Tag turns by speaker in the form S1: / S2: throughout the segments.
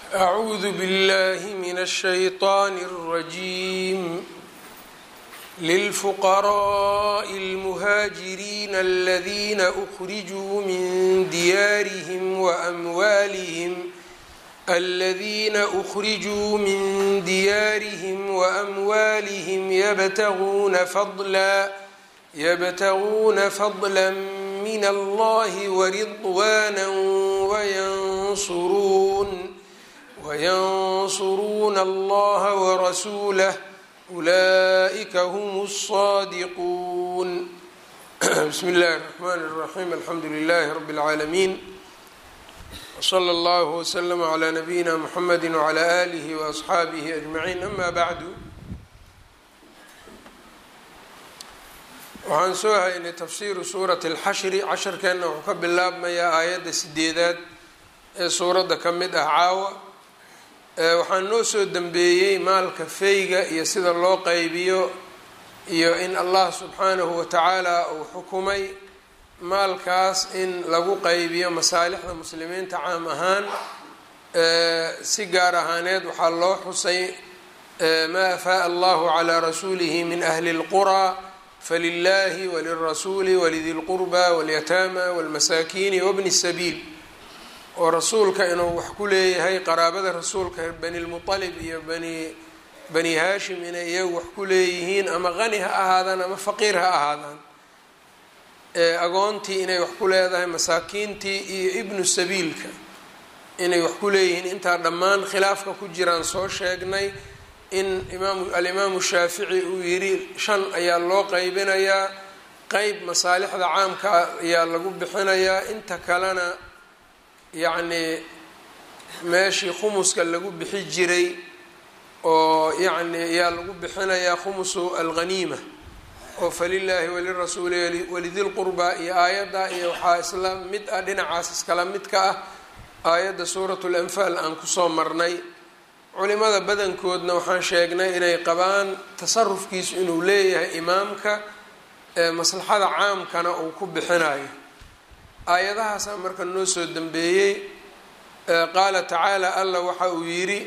S1: أعوذ بالله من الشيطان الرجيم للفقراء المهاجرين الذين أخرجوا من ديارهم وأموالهم الذين أخرجوا من ديارهم وأموالهم يبتغون فضلا يبتغون فضلا من الله ورضوانا وينصرون وينصرون الله ورسوله أولئك هم الصادقون بسم الله الرحمن الرحيم الحمد لله رب العالمين وصلى الله وسلم على نبينا محمد وعلى آله وأصحaabihi أجمعين أما بعد waxaan soo haynay tafsiiru suurati اlxashri casharkeenna wuxuu ka bilaabmayaa aayadda sideedaad ee suuradda ka mid ah caawa waxaa noo soo dembeeyey maalka feyga iyo sida loo qaybiyo iyo in allah subxaanahu watacaala uu xukumay maalkaas in lagu qaybiyo masaalixda muslimiinta caam ahaan si gaar ahaaneed waxaa loo xusay maa afaaa allahu calaa rasuulihi min ahli اlquraa falilahi walirasuuli walidi lqurba walyataama walmasaakiini wabni sabiil oo rasuulka inuu wax ku leeyahay qaraabada rasuulka bani lmualib iyo bani bani haashim inay iyagu wax ku leeyihiin ama qani ha ahaadaan ama faqiir ha ahaadaan agoontii inay wax ku leedahay masaakiintii iyo ibnu sabiilka inay wax ku leeyihiin intaa dhammaan khilaafka ku jiraan soo sheegnay in imaam alimaamu shaafici uu yidhi shan ayaa loo qeybinayaa qeyb masaalixda caamka ayaa lagu bixinayaa inta kalena yacnii meeshii khumuska lagu bixi jiray oo yacni ayaa lagu bixinayaa khumusu alghaniima oo falilaahi walirasuuli walidilqurbaa iyo aayadda iyo waxaa isla mid ah dhinacaas iskala mid ka ah aayadda suuratu lanfaal aan kusoo marnay culimada badankoodna waxaan sheegnay inay qabaan tasarufkiisu inuu leeyahay imaamka maslaxada caamkana uu ku bixinayo aayadahaasaa marka noo soo dambeeyey qaala tacaala allah waxa uu yidhi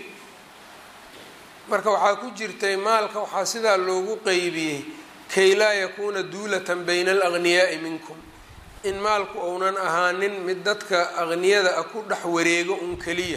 S1: marka waxaa ku jirtay maalka waxaa sidaa loogu qeybiyey kay laa yakuuna duulatan bayna alaghniyaa'i minkum in maalku ounan ahaanin mid dadka aqniyada ah ku dhex wareego un keliya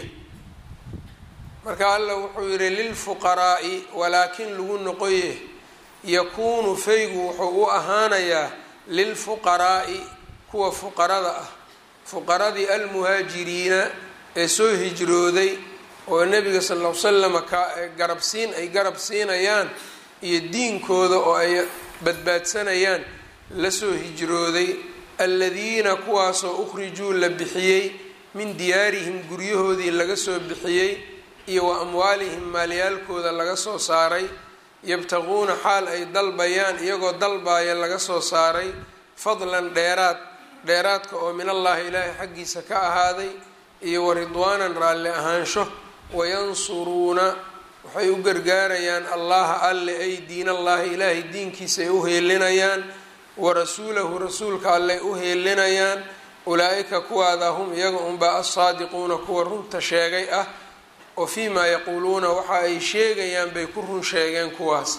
S1: marka allah wuxuu yidhi lilfuqaraa'i walaakin lagu noqoye yakuunu faygu wuxuu u ahaanayaa lilfuqaraa'i kuwa fuqarada ah fuqaradii almuhaajiriina ee soo hijrooday oo nebiga sal ll ly slama ka garabsiin ay garab siinayaan iyo diinkooda oo ay badbaadsanayaan lasoo hijrooday aladiina kuwaasoo ukhrijuu la bixiyey min diyaarihim guryahoodii laga soo bixiyey iyo wa amwaalihim maalyaalkooda laga soo saaray yabtaquuna xaal ay dalbayaan iyagoo dalbaaya laga soo saaray fadlan dheeraad dheeraadka oo min allaahi ilaahay xaggiisa ka ahaaday iyo wa ridwaanan raalli ahaansho wayansuruuna waxay u gargaarayaan allaha alle ay diin allaahi ilaahay diinkiisa ay u heelinayaan wa rasuulahu rasuulka alle ay u heelinayaan ulaa-ika kuwaada hum iyaga unbaa assaadiquuna kuwa runta sheegay ah oo fii maa yaquuluuna waxa ay sheegayaan bay ku run sheegeen kuwaasi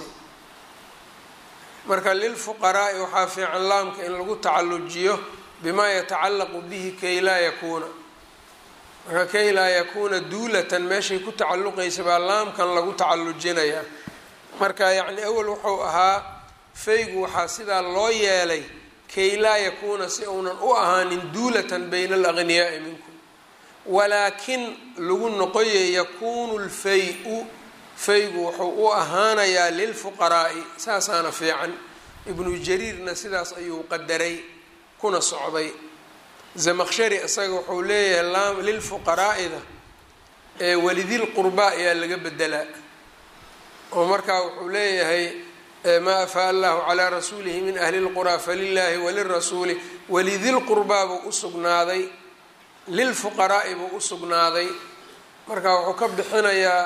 S1: marka lilfuqaraa'i waxaa fiican laamka in lagu tacallujiyo bimaa yatacallaqu bihi kay laa yakuuna marka kay laa yakuuna duulatan meeshay ku tacalluqaysa baa laamkan lagu tacallujinayaa marka yacni awel wuxuu ahaa faygu waxaa sidaa loo yeelay kay laa yakuuna si uunan u ahaanin duulatan bayna alaghniyaa'i minkum walaakin lagu noqoye yakuunu lfay-u faygu wuxuu u ahaanayaa lilfuqaraa'i saasaana fiican ibnu jariirna sidaas ayuu qadaray kuna socday zamaqshari isaga wuxuu leeyahay lilfuqaraa'ida ee walidil qurbaa ayaa laga bedelaa oo markaa wuxuu leeyahay maa afaa allahu calaa rasuulihi min ahli lquraa falilaahi walirasuuli walidil qurbaa buu usugnaaday lilfuqaraa'i buu usugnaaday marka wuxuu ka bixinayaa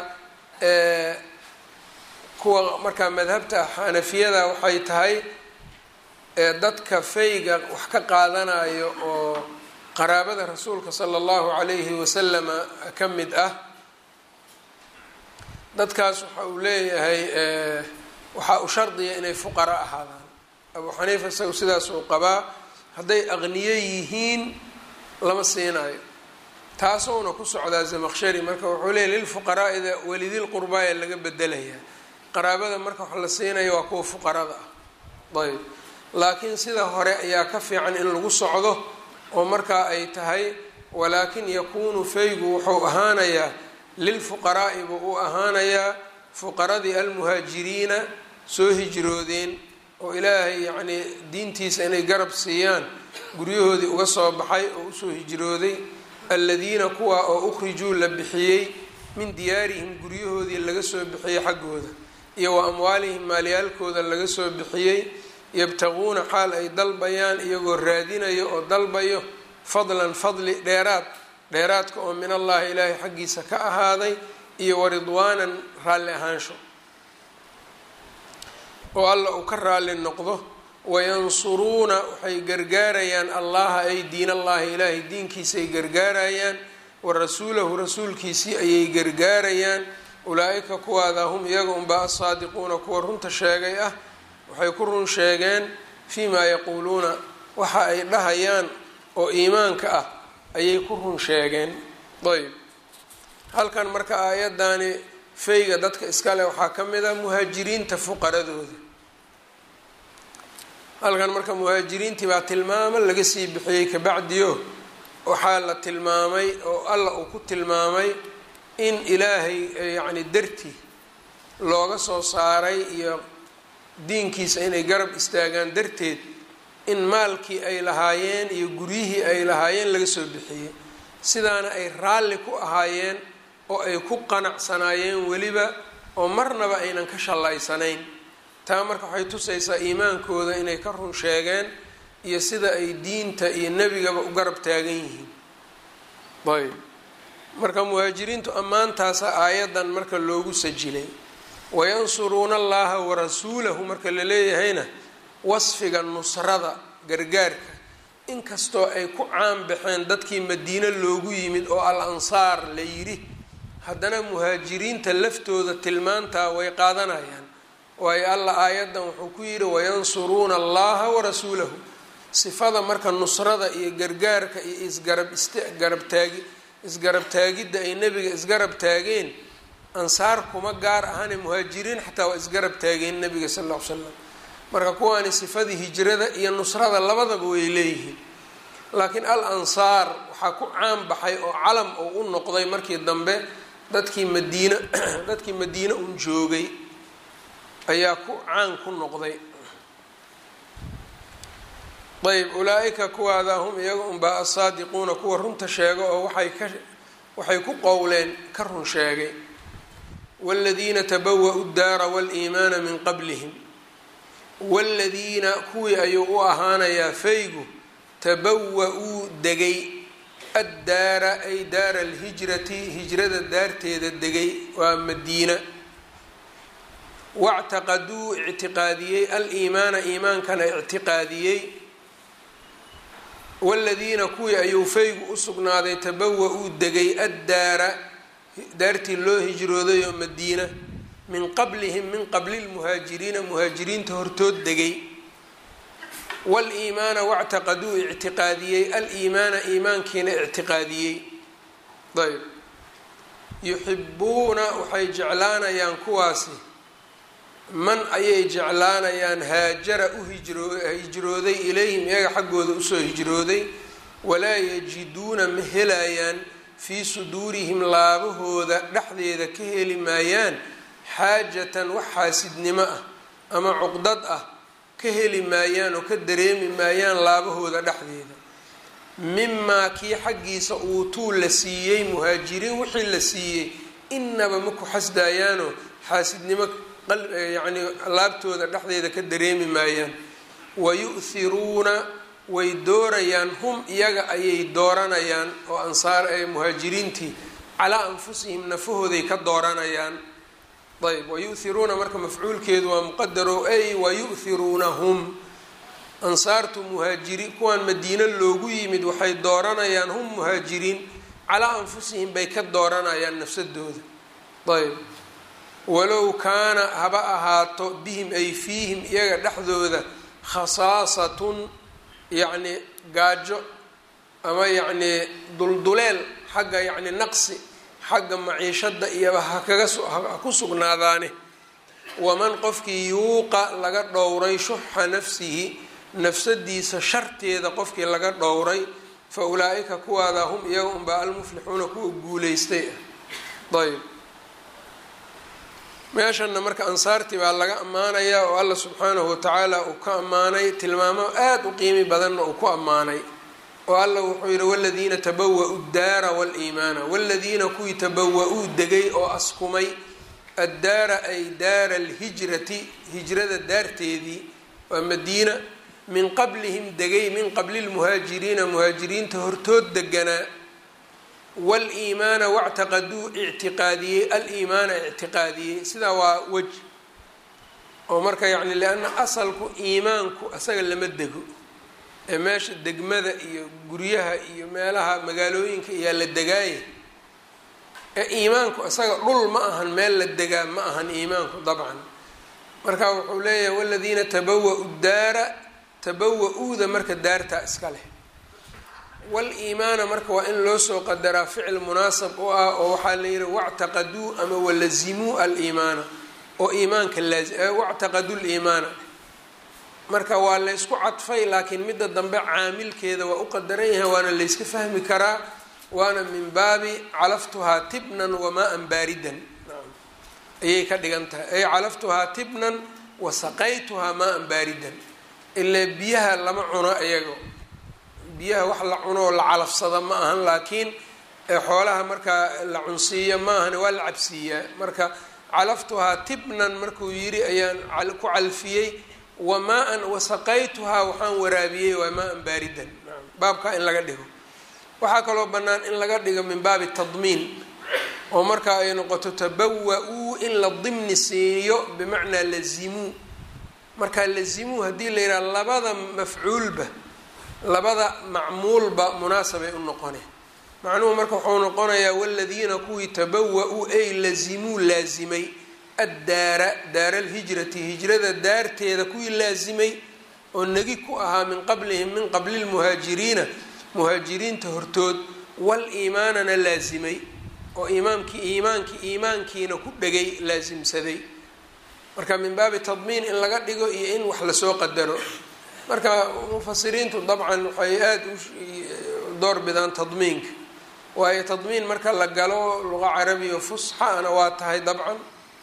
S1: kuwa markaa madhabta xanafiyada waxay tahay dadka fayga wax ka qaadanayo oo qaraabada rasuulka sala allahu calayhi wasalama ka mid ah dadkaas waxa uu leeyahay waxaa u shardiya inay fuqara ahaadaan abu xaniifa isagu sidaas uu qabaa hadday aqniyo yihiin lama siinayo taasowna ku socdaa zamaqshari marka wuxuu leeyahy lilfuqaraa'ida walidilqurbaa ee laga bedelayaa qaraabada marka wax la siinaya waa kuwa fuqarada ah ayb laakiin sida hore ayaa ka fiican in lagu socdo oo markaa ay tahay walaakin yakuunu faygu wuxuu ahaanayaa lilfuqaraa'i buu u ahaanayaa fuqaradii almuhaajiriina soo hijroodeen oo ilaahay yacnii diintiisa inay garab siiyaan guryahoodii uga soo baxay oo usoo hijrooday aladiina kuwa oo ukhrijuu la bixiyey min diyaarihim guryahoodii laga soo bixiyey xaggooda iyo wa amwaalihim maalyaalkooda laga soo bixiyey yabtaquuna xaal ay dalbayaan iyagoo raadinayo oo dalbayo fadlan fadli dheeraad dheeraadka oo min allahi ilaahay xaggiisa ka ahaaday iyo waridwaanan raalli ahaansho oo alla uu ka raalli noqdo wayansuruuna waxay gargaarayaan allaha ay diin allahi ilaahay diinkiisa ay gargaarayaan wa rasuulahu rasuulkiisii ayay gargaarayaan ulaa-ika kuwaada hum iyaga unbaa asaadiquuna kuwa runta sheegay ah waxay ku run sheegeen fii maa yaquuluuna waxa ay dhahayaan oo iimaanka ah ayay ku run sheegeen ayb halkan marka aayadani fayga dadka iskale waxaa ka mid ah muhaajiriinta fuqaradooda halkan marka muhaajiriintii baa tilmaamo laga sii bixiyey kabacdiyo waxaa la tilmaamay oo alla uu ku tilmaamay in ilaahay yacni dartii looga soo saaray iyo diinkiisa inay garab istaagaan darteed in maalkii ay lahaayeen iyo guryihii ay lahaayeen laga soo bixiyey sidaana ay raalli ku ahaayeen oo ay ku qanacsanaayeen weliba oo marnaba aynan ka shallaysanayn taa marka waxay tusaysaa iimaankooda inay ka run sheegeen iyo sida ay diinta iyo nebigaba u garab taagan yihiin ayb marka muhaajiriintu ammaantaasa aayadan marka loogu sajilay wayansuruuna allaha warasuulahu marka la leeyahayna wasfiga nusrada gargaarka inkastoo ay ku caan baxeen dadkii madiine loogu yimid oo al ansaar la yidhi haddana muhaajiriinta laftooda tilmaantaa way qaadanayaan waayo alla aayadan wuxuu ku yidhi wayansuruuna allaha warasuulahu sifada marka nusrada iyo gargaarka iyo isgarab isgarabtaagi isgarab taagidda ay nebiga isgarab taageen ansaar kuma gaar ahane muhaajiriin xataa waa isgarab taageen nebiga sal ll ly slam marka kuwaani sifadii hijrada iyo nusrada labadaba way leeyihiin laakiin al ansaar waxaa ku caan baxay oo calam oo u noqday markii dambe dadkii madiina dadkii madiine un joogay ayaa ku caan ku noqday ayb ulaa-ika kuwaada hum iyaga unbaa asaadiquuna kuwa runta sheega oo waxay ka waxay ku qowleen ka run sheegay wاladiina tabawa-u daara wاliimaana min qablihim wاladiina kuwii ayuu u ahaanayaa faygu tabawa-uu degay addaara ay daara alhijrati hijrada daarteeda degay waa madiina wاctaqaduu ictiqaadiyey aliimaana iimaankana ictiqaadiyey wاladiina kuwii ayuu faygu u sugnaaday tabawa-uu degay addaara daartii loo hijrooday oo madiina min qablihim min qabli lmuhaajiriina muhaajiriinta hortood degay wاliimaana wاctaqaduu ictiqaadiyey aliimaana iimaankiina ictiqaadiyey ayb yuxibuuna waxay jeclaanayaan kuwaasi man ayay jeclaanayaan haajara u hijrooday ilayhim iyaga xaggooda usoo hijrooday walaa yajiduuna ma helayaan fii suduurihim laabahooda dhexdeeda ka heli maayaan xaajatan wax xaasidnimo ah ama cuqdad ah ka heli maayaan oo ka dareemi maayaan laabahooda dhexdeeda mimaa kii xaggiisa uutuu la siiyey muhaajiriin wixii la siiyey inaba ma ku xasdaayaanoo xaasidnimo yacni laabtooda dhexdeeda ka dareemi maayaan wayu'hiruuna way doorayaan hum iyaga ayay dooranayaan oo ansaar ee muhaajiriintii calaa anfusihim nafahooday ka dooranayaan ayb wayu'hiruuna marka mafcuulkeedu waa muqadarow ay wayu'hiruunahum ansaartu muhaajiriin kuwaan madiino loogu yimid waxay dooranayaan hum muhaajiriin calaa anfusihim bay ka dooranayaan nafsadooda ayb walow kaana haba ahaato bihim ay fiihim iyaga dhexdooda khasaasatun yacni gaajo ama yacnii dulduleel xagga yacni naqsi xagga maciishada iyoba ha kaga ha ku sugnaadaane waman qofkii yuuqa laga dhowray shuxa nafsihi nafsadiisa sharteeda qofkii laga dhowray fa ulaa-ika kuwaada hum iyaga unbaa almuflixuuna kuwa guuleystay ah ayb meeshanna marka ansaartii baa laga ammaanayaa oo alla subxaanahu watacaala uu ka ammaanay tilmaamo aada u qiimi badanna uu ku ammaanay oo alla wuxuu yihi waladiina tabawa-u daara waliimaana waladiina kuwii tabawa-uu degay oo askumay addaara ay daara alhijrati hijrada daarteedii waa madiina min qablihim degay min qabli lmuhaajiriina muhaajiriinta hortood deganaa wal-iimaana wactaqaduu ictiqaadiyey al-iimaana ictiqaadiyey sidaa waa wej oo marka yacni lianna asalku iimaanku asaga lama dego ee meesha degmada iyo guryaha iyo meelaha magaalooyinka iyaa la degaaya ee iimaanku isaga dhul ma ahan meel la degaa ma ahan iimaanku dabcan marka wuxuu leeyahay waladiina tabawa-u daara tabawa-uuda marka daartaa iska leh wal-iimaana marka waa in loo soo qadaraa ficil munaasab u ah oo waxaa la yihi wactaqaduu ama walazimuu al-iimaana oo iimaanka wactaqaduu liimaana marka waa laysku cadfay laakiin midda dambe caamilkeeda waa u qadaran yahay waana layska fahmi karaa waana min baabi calaftuhaa tibnan wamaa-an baaridan ayay ka dhigan tahay ay calaftuhaa tibnan wa saqaytuhaa maa-an baaridan ilaa biyaha lama cuno iyago biyaha wax la cunoo la calafsada ma ahan laakiin xoolaha markaa la cunsiiyo ma ahan waa la cabsiiyaa marka calaftuhaa tibnan markuu yiri ayaan ku calfiyey wamaa-an wasaqaytuhaa waxaan waraabiyey waa maa-an baaridan baabkaa in laga dhigo waxaa kaloo bannaan in laga dhigo min baabi tadmiin oo markaa ay noqoto tabawa-uu in la dimni siiyo bimacnaa lazimuu markaa lazimuu haddii la yidhaha labada mafcuulba labada macmuulba munaasabay u noqone macnuhu marka wuxuu noqonayaa waladiina kuwii tabawa-uu ay lazimuu laasimay addaara daara alhijrati hijrada daarteeda kuwii laasimay oo negi ku ahaa min qablihim min qabli lmuhaajiriina muhaajiriinta hortood wal-iimaanana laasimay oo iimaamkii iimaankii iimaankiina ku dhegay laasimsaday marka min baabi tadmiin in laga dhigo iyo in wax lasoo qadaro marka mufasiriintu dabcan waxay aada u door bidaan tadmiinka waayo tadmiin marka la galo luqa carabiya fusxana waa tahay dabcan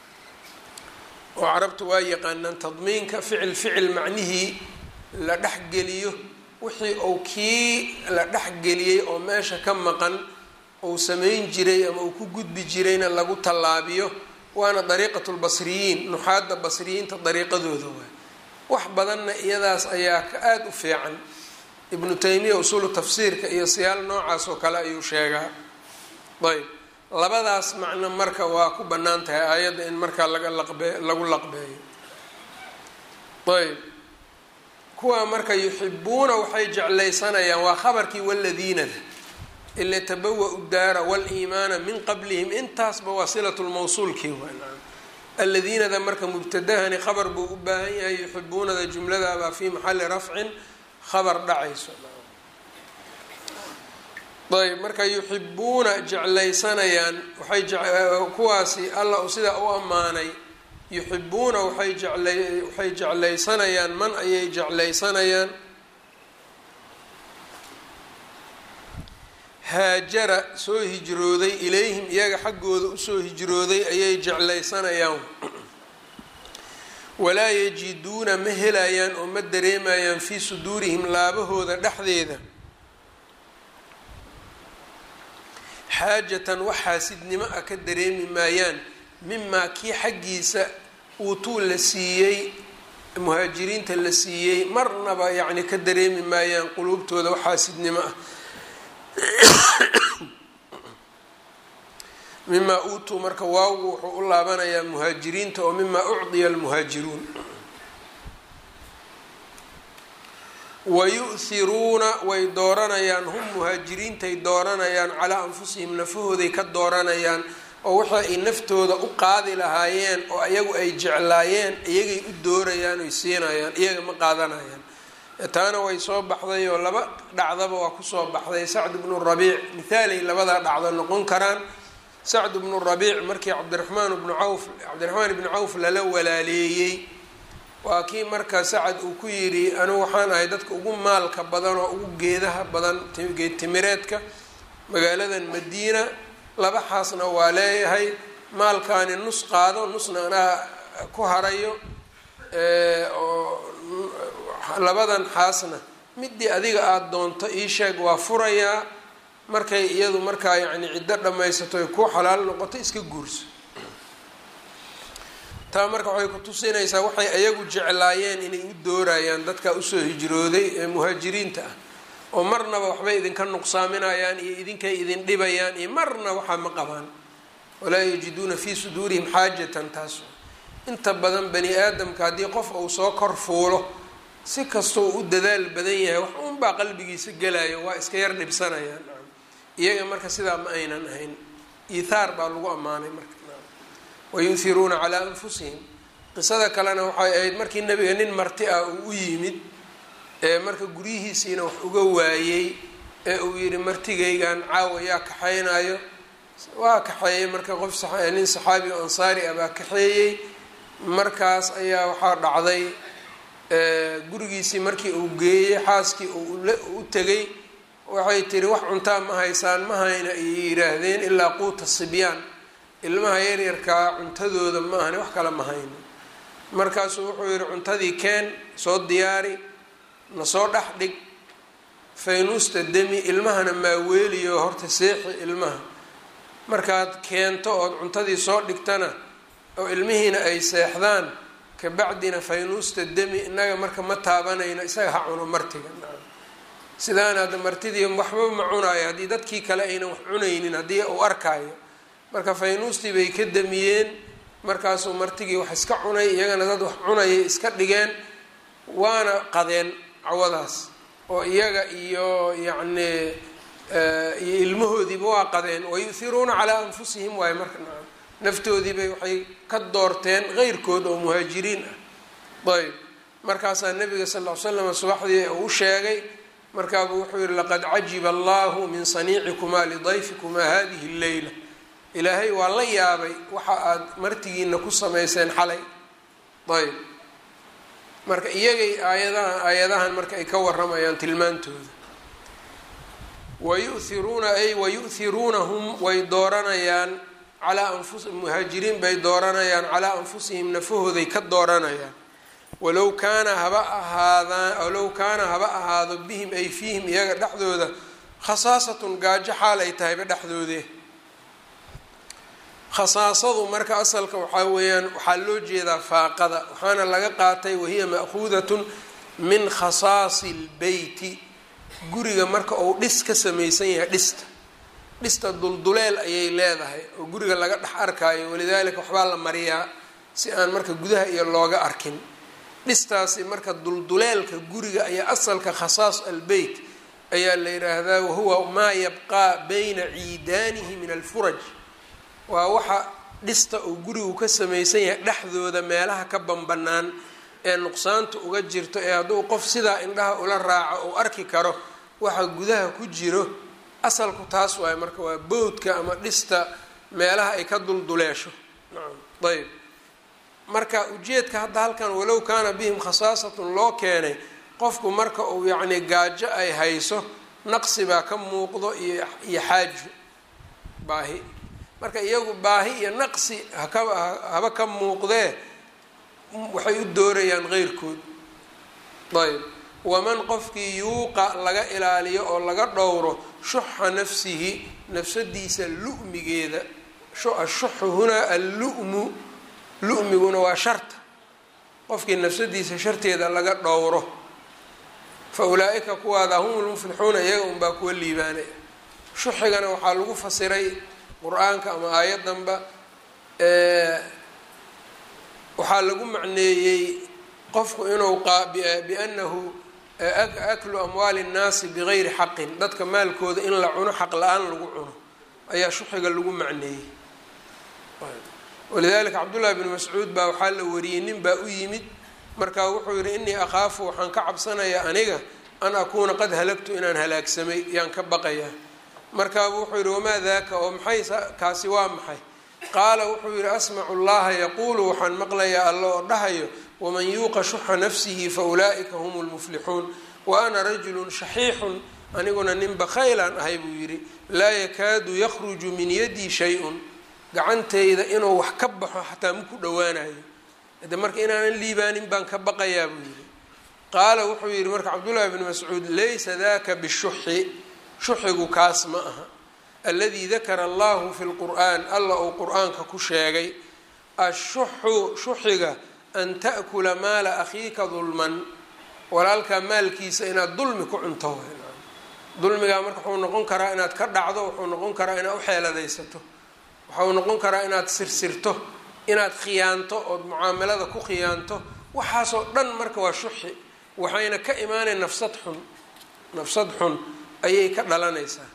S1: oo carabtu waa yaqaanaan tadmiinka ficil ficil macnihii la dhexgeliyo wixii uu kii la dhexgeliyey oo meesha ka maqan uu samayn jiray ama uu ku gudbi jirayna lagu tallaabiyo waana dariiqatu lbasriyiin nuxaadda basriyiinta dariiqadooda waay wax badanna iyadaas ayaa ka aada u fiican ibnu taymiya usuulu tafsiirka iyo siyaal noocaas oo kale ayuu sheegaa ayb labadaas macno marka waa ku bannaan tahay aayadda in markaa laga laqbe lagu laqbeeyo ayb kuwaa marka yuxibuuna waxay jeclaysanayaan waa khabarkii waladiinada ila tabawa-u daara wal-iimaana min qablihim intaasba waa silatu lmawsuulkii waa aladiinada marka mubtadahani khabar buu u baahan yahay yuxibuunada jumladaabaa fii maxali rafcin khabar dhacayso ayb marka yuxibuuna jeclaysanayaan waay kuwaasi alla uu sidaa u ammaanay yuxibuuna waay jecla waxay jeclaysanayaan man ayay jeclaysanayaan haajara soo hijrooday ilayhim iyaga xaggooda usoo hijrooday ayay jeclaysanayaan walaa yajiduuna ma helayaan oo ma dareemayaan fii suduurihim laabahooda dhexdeeda xaajatan wax xaasidnimo ah ka dareemi maayaan mimaa kii xaggiisa uutuu la siiyey muhaajiriinta la siiyey marnaba yacni ka dareemi maayaan quluubtooda wax xaasidnimo ah mimaa uutuu marka waagu wuxuu u laabanayaa muhaajiriinta oo mimaa ucdiya almuhaajiruun wayu'hiruuna way dooranayaan hum muhaajiriintay dooranayaan calaa anfusihim nafahooday ka dooranayaan oo waxa ay naftooda u qaadi lahaayeen oo iyagu ay jeclaayeen iyagay u doorayaan oy siinayaan iyaga ma qaadanayaan taana way soo baxday oo laba dhacdaba waa kusoo baxday sacd bnu rabiic mithaalay labadaa dhacdo noqon karaan sacd bnu rabiic markii cabdiraxmaan bnu cawf cabdiraxmaan ibnu cawf lala walaaleeyey waa kii marka sacad uu ku yidhi anigu waxaan ahay dadka ugu maalka badan oo ugu geedaha badan geed timireedka magaaladan madiina laba xaasna waa leeyahay maalkaani nus qaado nusna anaa ku harayo oo labadan xaasna midii adiga aada doonto ii sheeg waa furayaa markay iyadu markaa yacni ciddo dhammaysato ay ku xalaal noqoto iska guurso taa marka waxay ku tusinaysaa waxay ayagu jeclaayeen inay u doorayaan dadka usoo hijrooday ee muhaajiriinta ah oo marnaba waxbay idinka nuqsaaminayaan iyo idinkay idin dhibayaan iyo marna waxaa ma qabaan walaa yajiduuna fii suduurihim xaajatan taas inta badan bani aadamka haddii qof uu soo kor fuulo si kastoo u dadaal badan yahay wax unbaa qalbigiisa gelayo waa iska yar dhibsanayaan iyaga marka sidaa ma aynan ahayn iithaar baa lagu ammaanay marka wayuhiruuna calaa anfusihim qisada kalena waxay ahayd markii nabiga nin marti ah uu u yimid ee marka guryihiisiina wax uga waayey ee uu yidhi martigaygan caawa yaa kaxaynayo waa kaxeeyey marka qof nin saxaabi o ansaari ah baa kaxeeyey markaas ayaa waxaa dhacday gurigiisii markii uu geeyey xaaskii u tegay waxay tiri wax cuntaa ma haysaan ma hayna ayay yidhaahdeen ilaa quuta sibyaan ilmaha yaryarkaa cuntadooda ma ahani wax kale ma hayno markaasuu wuxuu yidhi cuntadii keen soo diyaari na soo dhex dhig faynuusta demi ilmahana maaweeliyo horta seexi ilmaha markaad keento ood cuntadii soo dhigtana oo ilmihiina ay seexdaan kabacdina faynuusta demi innaga marka ma taabanayno isaga ha cuno martiga sidaan hadda martidii waxba ma cunaayo haddii dadkii kale aynan wax cunaynin haddii uu arkaayo marka faynuustii bay ka damiyeen markaasuu martigii wax iska cunay iyagana dad wax cunayay iska dhigeen waana qadeen cawadaas oo iyaga iyo yacni iyo ilmahoodiiba waa qadeen wayuhiruuna calaa anfusihim waayo marka naftoodiibay waxay ka doorteen qeyrkood oo muhaajiriin ah ayb markaasaa nabiga sal ll ly slam subaxdii uu sheegay markaabuu wuxuu yihi laqad cajiba allahu min saniicikumaa lidayfikumaa hadihi lleyla ilaahay waa la yaabay waxa aada martigiina ku samayseen xalay ayb marka iyagay aayadaha aayadahan marka ay ka waramayaan tilmaantooda wayuhiruuna ay wayuhiruunahum way dooranayaan calaa anfusi muhaajiriin bay dooranayaan calaa anfusihim nafahooday ka dooranayaan walow kaana haba ahaadaan walow kaana haba ahaado bihim ay fiihim iyaga dhexdooda khasaasatun gaajo xaal ay tahayba dhexdoodee khasaasadu marka asalka waxaa weeyaan waxaa loo jeedaa faaqada waxaana laga qaatay wahiya ma'khuudatun min khasaasi lbeyti guriga marka uu dhis ka samaysan yahay dhista dhista dulduleel ayay leedahay oo guriga laga dhex arkaayo walidaalika waxbaa la mariyaa si aan marka gudaha iyo looga arkin dhistaasi marka dulduleelka guriga ayaa asalka khasaas albeyt ayaa la yidhaahdaa wahuwa maa yabqaa bayna ciidaanihi min alfuraj waa waxa dhista uu gurigu ka samaysan yahay dhexdooda meelaha ka banbanaan ee nuqsaanta uga jirto ee hadduu qof sidaa indhaha ula raaco uu arki karo waxa gudaha ku jiro asalku taas waayo marka waa bowdka ama dhista meelaha ay ka dulduleesho nacam ayb marka ujeedka hadda halkan walow kaana bihim khasaasatun loo keenay qofku marka uu yacni gaajo ay hayso naqsi baa ka muuqdo iyo iyo xaajo baahi marka iyagu baahi iyo naqsi haka haba ka muuqdee waxay u doorayaan qeyrkood ayb waman qofkii yuuqa laga ilaaliyo oo laga dhowro shuxa nafsihi nafsadiisa lu'migeeda ashuxu hunaa allu'mu lu'miguna waa sharta qofkii nafsadiisa sharteeda laga dhowro fa ulaa-ika kuwaada hum lmuflixuuna iyaga unbaa kuwa liibaanaya shuxigana waxaa lagu fasiray qur-aanka ama aayaddanba waxaa lagu macneeyey qofku inuu biannahu aklu amwaali nnaasi bigayri xaqin dadka maalkooda in la cuno xaq la-aan lagu cuno ayaa shuxiga lagu macneeyey walidalika cabdullahi bni mascuud baa waxaa la wariyey nin baa u yimid markaa wuxuu yihi innii akhaafu waxaan ka cabsanayaa aniga an akuuna qad halagtu inaan halaagsamay yaan ka baqayaa markaabu wuxuu yihi wamaa daaka oo maxay kaasi waa maxay qaala wuxuu yihi asmacu llaha yaquulu waxaan maqlayaa alla oo dhahayo waman yuuqa shuxa nafsihi fa ulaa'ika hum lmuflixuun wa ana rajulun shaxiixun aniguna nin bakhaylaan ahay buu yidhi laa yakaadu yakhruju min yadii shay-un gacantayda inuu wax ka baxo xataa maku dhowaanayo de marka inaanan liibaanin baan ka baqayaa buu yidhi qaala wuxuu yidhi marka cabdullaahi bni mascuud laysa daka bishuxi shuxigu kaas ma aha aladii dakara allahu fi lqur'aan alla uu qur-aanka ku sheegay ashuxu shuxiga an ta'kula maala akhiika dulman walaalkaa maalkiisa inaad dulmi ku cunto dulmigaa marka wuxuu noqon karaa inaad ka dhacdo wuxuu noqon karaa inaad uxeeladaysato waxau noqon karaa inaad sirsirto inaad khiyaanto ood mucaamalada ku khiyaanto waxaasoo dhan marka waa shuxi waxayna ka imaanayn nafsad xun nafsad xun ayay ka dhalanaysaa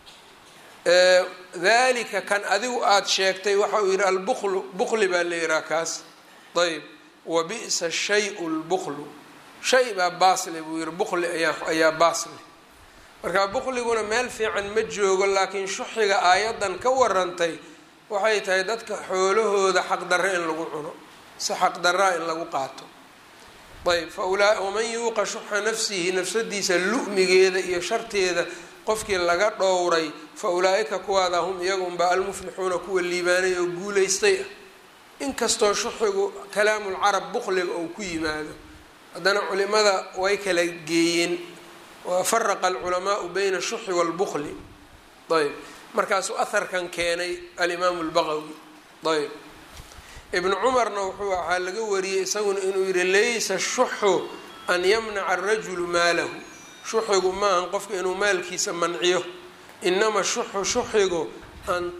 S1: dalika kan adigu aada sheegtay waxa uu yidhi albuklu bukli baa la yihaha kaas ayb wa bi'sa shayu lbuklu shay baa baasle buu yihi bukli ayaa ayaa baasle marka bukliguna meel fiican ma joogo laakiin shuxiga aayadan ka warantay waxay tahay dadka xoolahooda xaqdarre in lagu cuno si xaqdaraa in lagu qaato ayb fa waman yuuqa shuxa nafsihi nafsadiisa lu'migeeda iyo sharteeda qofkii laga dhowray fa ulaa-ika kuwaada hum iyagunba almuflixuuna kuwa liibaanay oo guulaystay ah inkastoo shuxigu kalaamulcarab bukliga ou ku yimaado haddana culimada way kala geeyeen wafaraqa alculamaau bayna shuxi waalbukli ayb markaasuu aharkan keenay alimaamu lbaqawi ayb ibnu cumarna wuxuu waxaa laga wariyey isaguna inuu yihi laysa shuxu an yamnaca arajulu maalahu shuxigu maahan qofka inuu maalkiisa manciyo inama shuxu shuxigu an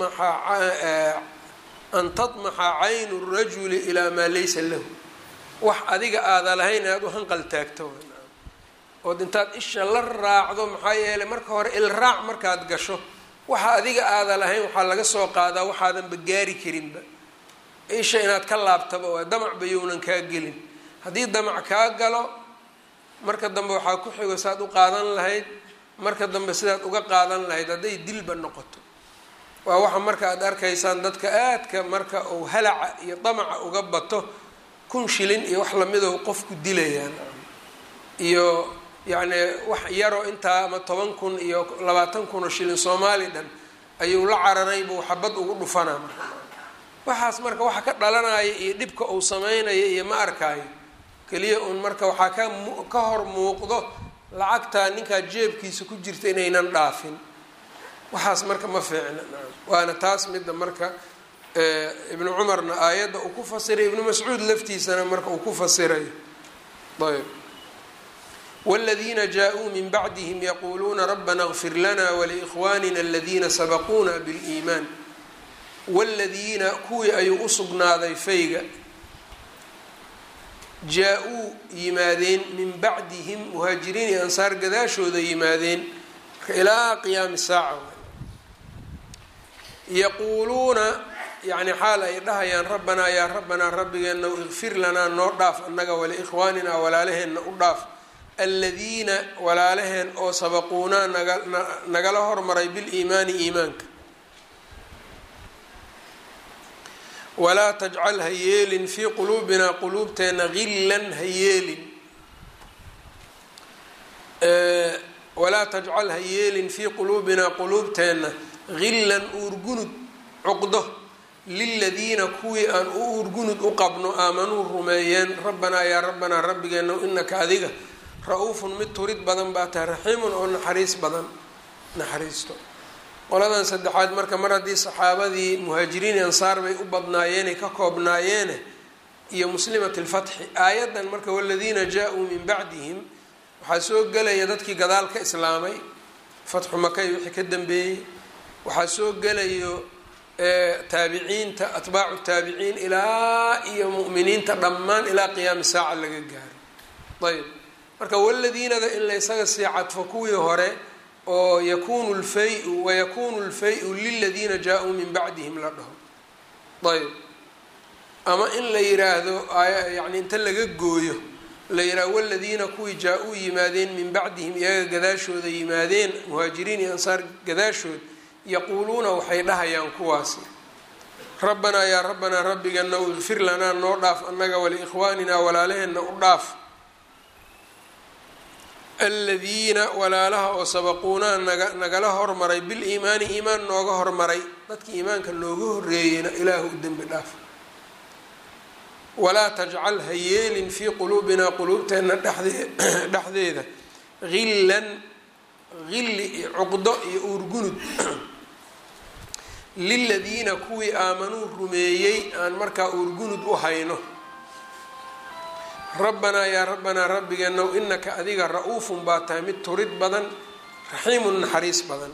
S1: tamaxa an tadmaxa caynu rajuli ilaa maa laysa lahu wax adiga aada lahayn inaad u hanqal taagto ood intaad isha la raacdo maxaa yeelay marka hore ilraac markaad gasho waxa adiga aada lahayn waxaa laga soo qaadaa waxaadanba gaari karinba isha inaad ka laabtaba waa damacba younan kaa gelin haddii damac kaa galo marka dambe waxaa ku xigo saad u qaadan lahayd marka dambe sidaad uga qaadan lahayd hadday dilba noqoto waa waxa marka aad arkaysaan dadka aadka marka uu halaca iyo damaca uga bato kun shilin iyo wax lamido qofku dilayaan iyo yacni wax yaroo intaa ama toban kun iyo labaatan kun oo shilin soomaali dhan ayuu la cararay buu xabad ugu dhufanaa marka waxaas marka waxa ka dhalanaya iyo dhibka uu sameynaya iyo ma arkaayo keliya uun marka waxaa ka ka hor muuqdo lacagtaa ninkaa jeebkiisa ku jirta inaynan dhaafin waxaas marka ma fiicna waana taas midda marka ibnu cumarna aayadda uu ku fasiray ibnu mascuud laftiisana marka uu ku fasirayo ayb wاladiina jaa-uu min bacdihim yaquuluuna rabbana اغfir lana waliikhwanina aladiina sabaquuna biاliimaan wاladiina kuwii ayuu usugnaaday fayga jaa-uu yimaadeen min bacdihim muhaajiriin iyo ansaar gadaashooda yimaadeen marka ilaa qiyaami saaca yaquuluuna yani xaal ay dhahayaan rabbanaa yaa rabbanaa rabbigeena ikfir lanaa noo dhaaf annaga waliikhwaaninaa walaalaheenna u dhaaf aladiina walaalaheen oo sabaquunaa naga nagala hormaray biliimaani iimaanka walaa tajcal ha yeelin fii quluubinaa quluubteenna gillan ha yeelin walaa tajcal ha yeelin fii quluubinaa quluubteenna gillan uurgunud cuqdo liladiina kuwii aan u uurgunud u qabno aamanuu rumeeyeen rabbanaa yaa rabbanaa rabbigeena inaka adiga ra-uufun mid turid badan baa tahay raxiimun oo naxariis badan naxariisto qoladan saddexaad marka mar haddii saxaabadii muhaajiriin ansaar bay u badnaayeenay ka koobnaayeene iyo muslimat lfatxi aayaddan marka waladiina jaa-uu min bacdihim waxaa soo gelaya dadkii gadaal ka islaamay fatxu makay wixii ka dambeeyey waxaa soo gelayo taabiciinta atbaacu taabiciin ilaa iyo mu'miniinta dhammaan ilaa qiyaami saaca laga gaaro ayb marka waladiinada in laysaga sii cadfo kuwii hore oo yakunu lfay-u wayakunu lfay-u liladiina jaa-uu min bacdihim la dhaho ayb ama in la yiraahdo yani inta laga gooyo la yidhaha waladiina kuwii jaa-uu yimaadeen min bacdihim iyaga gadaashooda yimaadeen muhaajiriin iyo ansaar gadaashood yaquuluuna waxay dhahayaan kuwaasi rabbanaa yaa rabbanaa rabbigana ikfir lanaa noo dhaaf annaga waliikhwaaninaa walaalaheenna u dhaaf aladiina walaalaha oo sabaquunaa naga nagala hormaray biliimaani iimaan nooga hormaray dadka iimaanka nooga horeeyeyna ilaahu u dembi dhaaf walaa tajcal ha yeelin fii quluubinaa quluubteenna dhexdee dhexdeeda hillan hilli iyo cuqdo iyo uurgunud liladiina kuwii aamanuu rumeeyey aan markaa uurgunud u hayno rabbanaa yaa rabbanaa rabbigeenow inaka adiga ra-uufun baa tahay mid turid badan raxiimun naxariis badan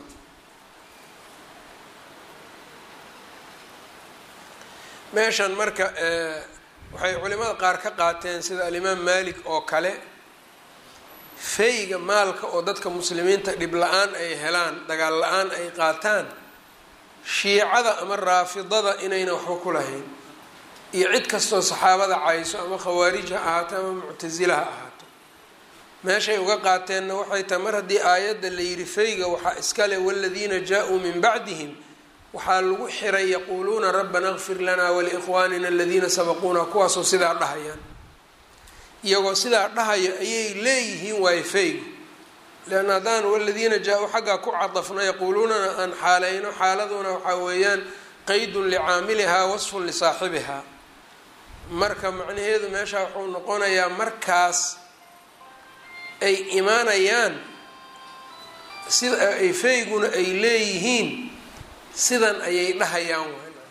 S1: meeshan marka waxay culimada qaar ka qaateen sida alimaam malik oo kale feyga maalka oo dadka muslimiinta dhib la-aan ay helaan dagaal la-aan ay qaataan shiicada ama raafidada inayna waxba ku lahayn iyo cid kastoo saxaabada cayso ama khawaarij ha ahaato ama muctasila ha ahaato meeshay uga qaateenna waxay tahay mar haddii aayadda la yidhi feyga waxaa iskale waladiina jaa-uu min bacdihim waxaa lagu xiray yaquuluuna rabbana kfir lanaa waliikhwaanina aladiina sabaquuna kuwaasoo sidaa dhahayaan iyagoo sidaa dhahaya ayay leeyihiin waayo feygu leanna haddaan waladiina jaa-uu xaggaa ku cadafno yaquuluunana aan xaaleyno xaaladuna waxaa weeyaan qaydun licaamilihaa wasfun lisaaxibihaa marka macnaheedu meesha wuxuu noqonayaa markaas ay imaanayaan sida ay feyguna ay leeyihiin sidan ayay dhahayaan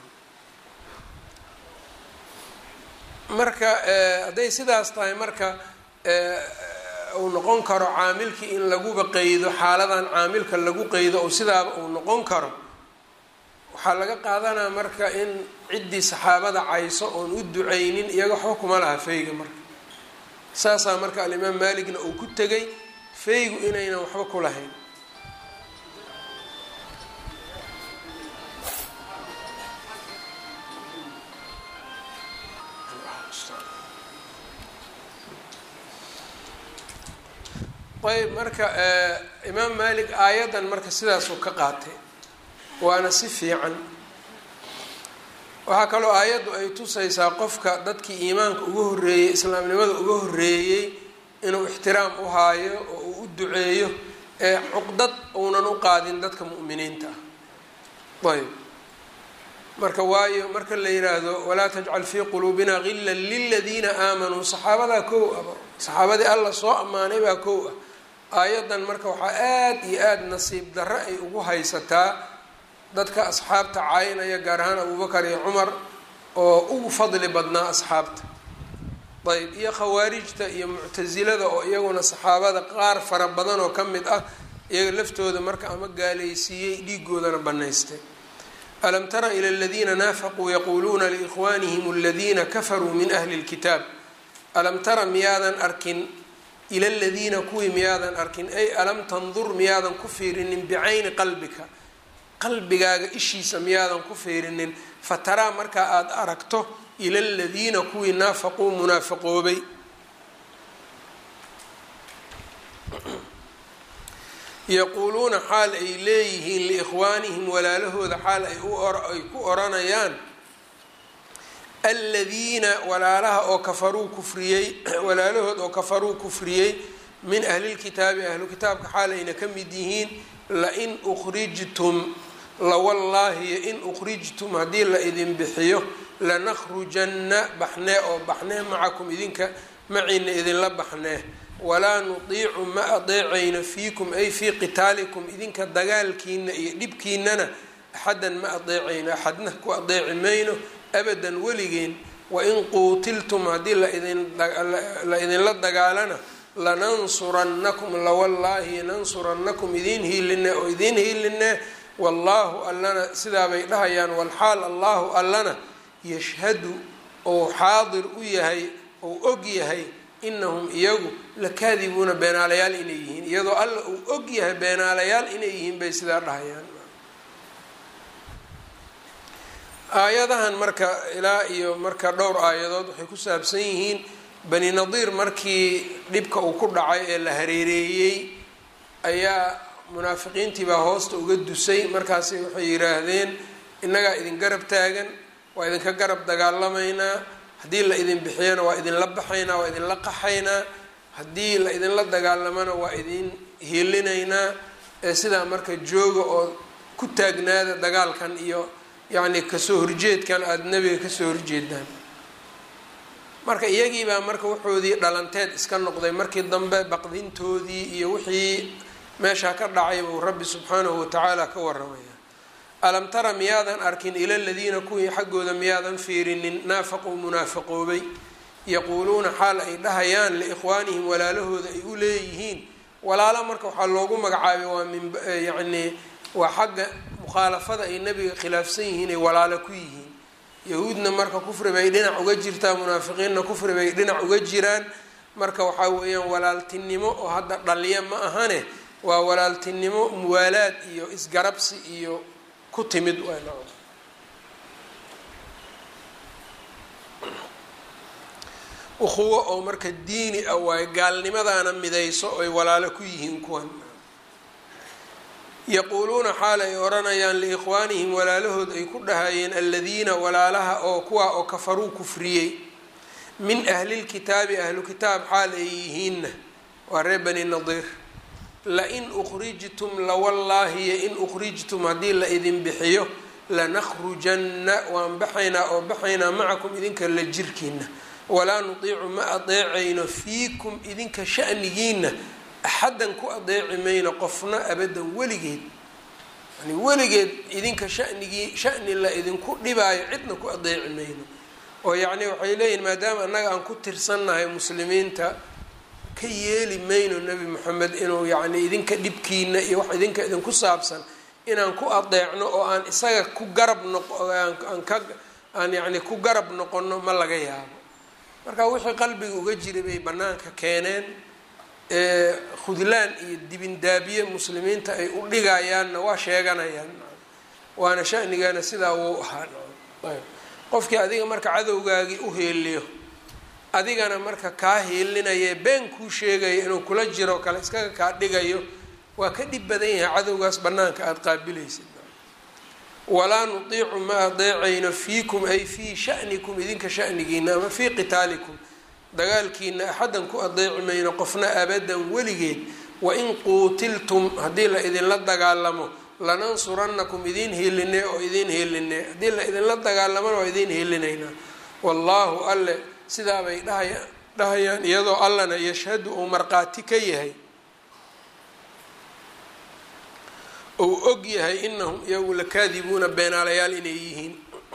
S1: marka hadday sidaas tahay marka uu noqon karo caamilkii in laguba qeydo xaaladan caamilka lagu qeydo oo sidaaba uu noqon karo waxaa laga qaadanaa marka in ciddii saxaabada cayso oon u duceynin iyaga waxba kuma laha feyga marka saasaa marka alimaam maaligna uu ku tegay feygu inaynan waxba ku lahayn ayb marka imaam malik aayaddan marka sidaasuu ka qaatay waana si fiican waxaa kaloo aayaddu ay tusaysaa qofka dadkii iimaanka uga horreeyey islaamnimada uga horreeyey inuu ixtiraam u haayo oo uu u duceeyo ee cuqdad uunan u qaadin dadka mu'miniinta ah ayb marka waayo marka la yiraahdo walaa tajcal fii quluubina gila liladiina aamanuu saxaabadaa kow aba saxaabadii alla soo ammaanay baa kow ah aayaddan marka waxaa aada iyo aada nasiib darro ay ugu haysataa dadka asxaabta caynaya gaar ahaan abubakar iyo cumar oo ugu fadli badnaa asxaabta ayb iyo khawaarijta iyo muctasilada oo iyaguna saxaabada qaar fara badan oo ka mid ah iyaga laftooda marka ama gaalaysiiyey dhiigoodana banaystay alam tara ila aladiina naafaquu yaquuluuna liikhwaanihim aladiina kafaruu min ahli lkitaab alam tara miyaadan arkin ila ladiina kuwii miyaadan arkin ay alam tandur miyaadan ku fiirinin bicayni qalbika qalbigaaga ishiisa miyaadan ku fiirinin fataraa markaa aada aragto ila ladiina kuwii naafaquu munaafiqoobay yaquuluuna xaal ay leeyihiin liikhwaanihim walaalahooda xaal ay ay ku oranayaan aladiina walaalaha oo kafaruu kufriyey walaalahood oo kafaruu kufriyey min ahlilkitaabi ahlu kitaabka xaal ayna ka mid yihiin lain ukhrijtum lawallaahi in ukhrijtum haddii la idin bixiyo lanakhrujanna baxnee oo baxnee macakum idinka maciina idinla baxnee walaa nutiicu ma adeecayno fiikum ay fii qitaalikum idinka dagaalkiina iyo dhibkiinana axadan ma adeecayno axadna ku adeeci mayno abadan weligeen wain quutiltum haddii la idinla dagaalana lanansurannakum lawallaahi nansurannakum idiin hiiline oo idiin hiiline wallaahu allana sidaabay dhahayaan walxaal allahu allana yashhadu ou xaadir u yahay ou og yahay inahum iyagu lakaadibuuna beenaalayaal inay yihiin iyadoo alla uu og yahay beenaalayaal inay yihiin bay sidaa dhahayaan aayadahan marka ilaa iyo marka dhowr aayadood waxay ku saabsan yihiin bani nadiir markii dhibka uu ku dhacay ee la hareereeyey ayaa munaafiqiintii baa hoosta uga dusay markaasi waxay yidhaahdeen innagaa idin garab taagan waa idinka garab dagaalamaynaa haddii la idin bixiyana waa idinla baxaynaa waa idinla qaxaynaa haddii la idinla dagaalamana waa idin hiilinaynaa ee sidaa marka jooga oo ku taagnaada dagaalkan iyo yacni kasoo horjeedkan aada nebiga kasoo horjeedaan marka iyagiibaa marka wuxoodii dhalanteed iska noqday markii dambe baqdintoodii iyo wixii meeshaa ka dhacay buu rabbi subxaanahu watacaala ka waramaya alam tara miyaadan arkin ila ladiina kuwii xaggooda miyaadan fiirinin naafaquu munaafaqoobay yaquuluuna xaal ay dhahayaan liikhwaanihim walaalahooda ay u leeyihiin walaalo marka waxaa loogu magacaabay waa min yacni waa xagga mukhaalafada ay nebiga khilaafsan yihiin ay walaalo ku yihiin yahuudna marka kufri bay dhinac uga jirtaa munaafiqiinna kufri bay dhinac uga jiraan marka waxaa weeyaan walaaltinimo oo hadda dhalya ma ahane waa walaaltinimo muwaalaad iyo isgarabsi iyo ku timid ukhuwo oo marka diini ah waayo gaalnimadaana midayso oy walaalo ku yihiin kuwan yaquuluuna xaal ay odhanayaan liikhwaanihim walaalahood ay ku dhahayeen aladiina walaalaha oo kuwaa oo kafaruu kufriyey min ahlilkitaabi ahlu kitaab xaal ay yihiinna waa reer bani nadiir lain ukhrijtum lawallaahi yo in ukhrijtum haddii la idin bixiyo lanakhrujanna waan baxaynaa oo baxaynaa macakum idinka la jirkiina walaa nutiicu ma adeecayno fiikum idinka shanigiina axaddan ku adeeci mayno qofna abadan weligeed yani weligeed idinka shanigii shani la idinku dhibaayo cidna ku adeeci mayno oo yacni waxay leeyihin maadaama annaga aan ku tirsannahay muslimiinta ka yeeli mayno nebi moxamed inuu yacni idinka dhibkiina iyo wax idinka idinku saabsan inaan ku adeecno oo aan isaga ku garab noqo aan ka aan yacni ku garab noqono ma laga yaabo marka wixii qalbiga uga jiray bay bannaanka keeneen khudlaan iyo dibindaabiye muslimiinta ay u dhigayaanna waa sheeganayaan waana shanigana sidaa wuu ahaa qofkii adiga marka cadowgaagii u heeliyo adigana marka kaa heelinaya been kuu sheegaya inuu kula jiro kale iskaga kaa dhigayo waa ka dhib badan yahay cadowgaas bannaanka aada qaabilaysid walaa nutiicu ma adeecayno fiikum ay fii shanikum idinka shanigiina ama fii qitaalikum dagaalkiina axaddan ku adeeci mayno qofna abadan weligeed wain quutiltum haddii la idinla dagaalamo lanansurannakum idiin heelinee oo idiin heelinee haddii la idinla dagaalamona waa idiin heelinaynaa wallaahu alle sidaabay dhahaya dhahayaan iyadoo allana yashhadu uu markhaati ka yahay ou og yahay inahum iyagu lakaadibuuna beenaalayaal inay yihiin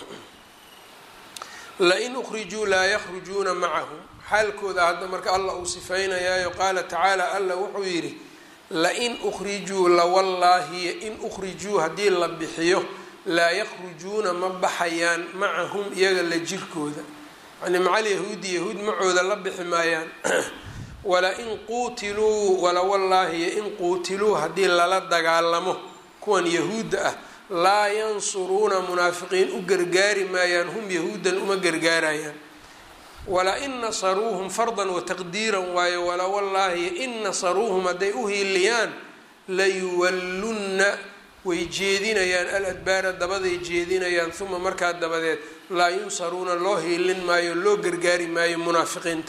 S1: lain ukhrijuu laa yakhrujuuna macahum xaalkooda hadda marka allah uu sifeynayaayo qaala tacaala allah wuxuu yidhi lain ukhrijuu lawallaahiyo in ukhrijuu haddii la bixiyo laa yakhrujuuna ma baxayaan macahum iyaga la jirkooda yani macal yahuudi yahuud macooda la bixi maayaan walain quutiluu walawallaahiyo in quutiluu haddii lala dagaalamo kuwan yahuudda ah laa yansuruuna munaafiqiin u gargaari maayaan hum yahuudan uma gargaarayaan wala-in nasaruuhum fardan wataqdiiran waayo wala wallaahi in nasaruuhum hadday u hiiliyaan layuwallunna way jeedinayaan al adbaara dabaday jeedinayaan uma markaa dabadeed laa yunsaruuna loo hiilin maayo loo gargaari maayo munaafiqiinta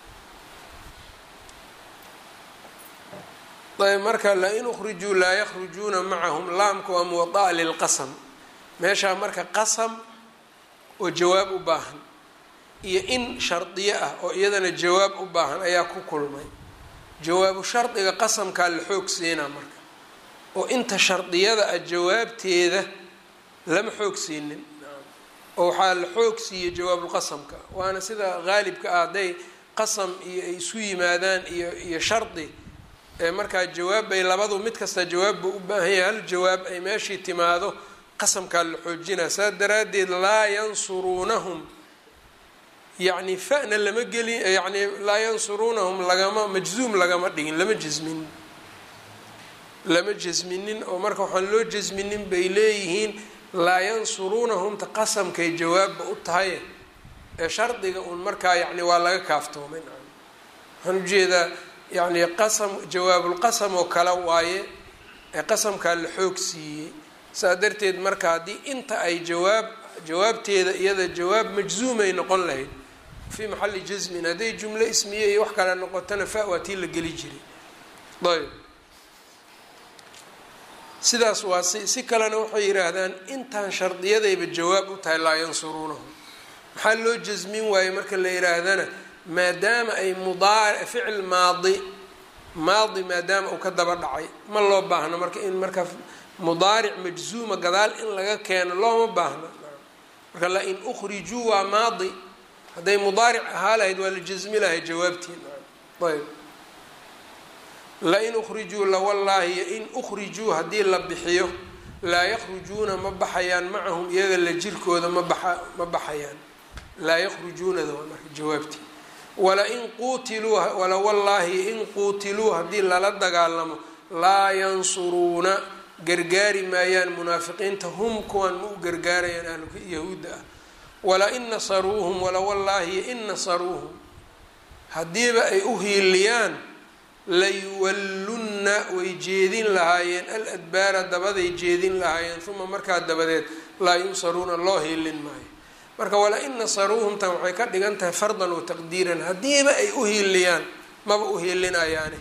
S1: ayb marka lain ukhrijuu laa yakhrujuuna macahum laamka waa muwadaa lilqasam meeshaa marka qasam oo jawaab u baahan iyo in shardiyo ah oo iyadana jawaab u baahan ayaa ku kulmay jawaabu shardiga qasamkaa la xoog siinaa marka oo inta shardiyada ah jawaabteeda lama xoog siinin oo waxaa la xoog siiyey jawaabulqasamka waana sida haalibka ah hadday qasam iyo ay isu yimaadaan iyo iyo shardi markaa jawaab bay labadu mid kasta jawaab buu u baahan yahay hal jawaab ay meeshii timaado qasamkaa la xoojinaa saas daraaddeed laa yansuruunahum yacni fa'na lama gelin yacni laa yansuruunahum lagama majzuum lagama dhigin lama jasminin lama jasminin oo marka waxaan loo jasminin bay leeyihiin laa yansuruunahumta qasamkay jawaabba u tahay ee shardiga uun markaa yacni waa laga kaaftoomay waxaan ujeedaa yacni qasam jawaabulqasam oo kale waaye ee qasamkaa la xoog siiyey saa darteed marka haddii inta ay jawaab jawaabteeda iyada jawaab majzuumay noqon lahayd fii maxalli jasmin hadday jumlo ismiye iyo wax kale noqotona fa waa tii la geli jiray ayb sidaas waa si si kalena waxay yidhaahdaan intaan shardiyadayba jawaab u tahay laa yansuruunahum maxaa loo jasmin waaye marka la yidhaahdana maadaama ay mudaar ficil maadi maadi maadaama uu ka daba dhacay ma loo baahno marka in marka mudaaric majzuuma gadaal in laga keeno looma baahno marka la in ukhrijuu waa maadi hadday mudaaric ahaa lahayd waa la jasmi lahay jawaabtiin ayb lain ukhrijuu lawallaahi yo in ukhrijuu haddii la bixiyo laa yakhrujuuna ma baxayaan macahum iyaga la jirkooda ma baxa ma baxayaan laa yakhrujuunada waa marka jawaabtii walain quutiluu walawallaahi in quutiluu haddii lala dagaalamo laa yansuruuna gargaari maayaan munaafiqiinta hum kuwan ma u gargaarayaan ahlka yahuudda ah walain nasaruuhum walawallaahi in nasaruuhum haddiiba ay u hiiliyaan layuwallunna way jeedin lahaayeen al adbaara dabaday jeedin lahaayeen uma markaa dabadeed laa yunsaruuna loo hiilin maayo marka wala-in nasaruuhumtan waxay ka dhigan tahay fardan wa taqdiiran haddiiba ay u hiiliyaan maba u hiilinayaane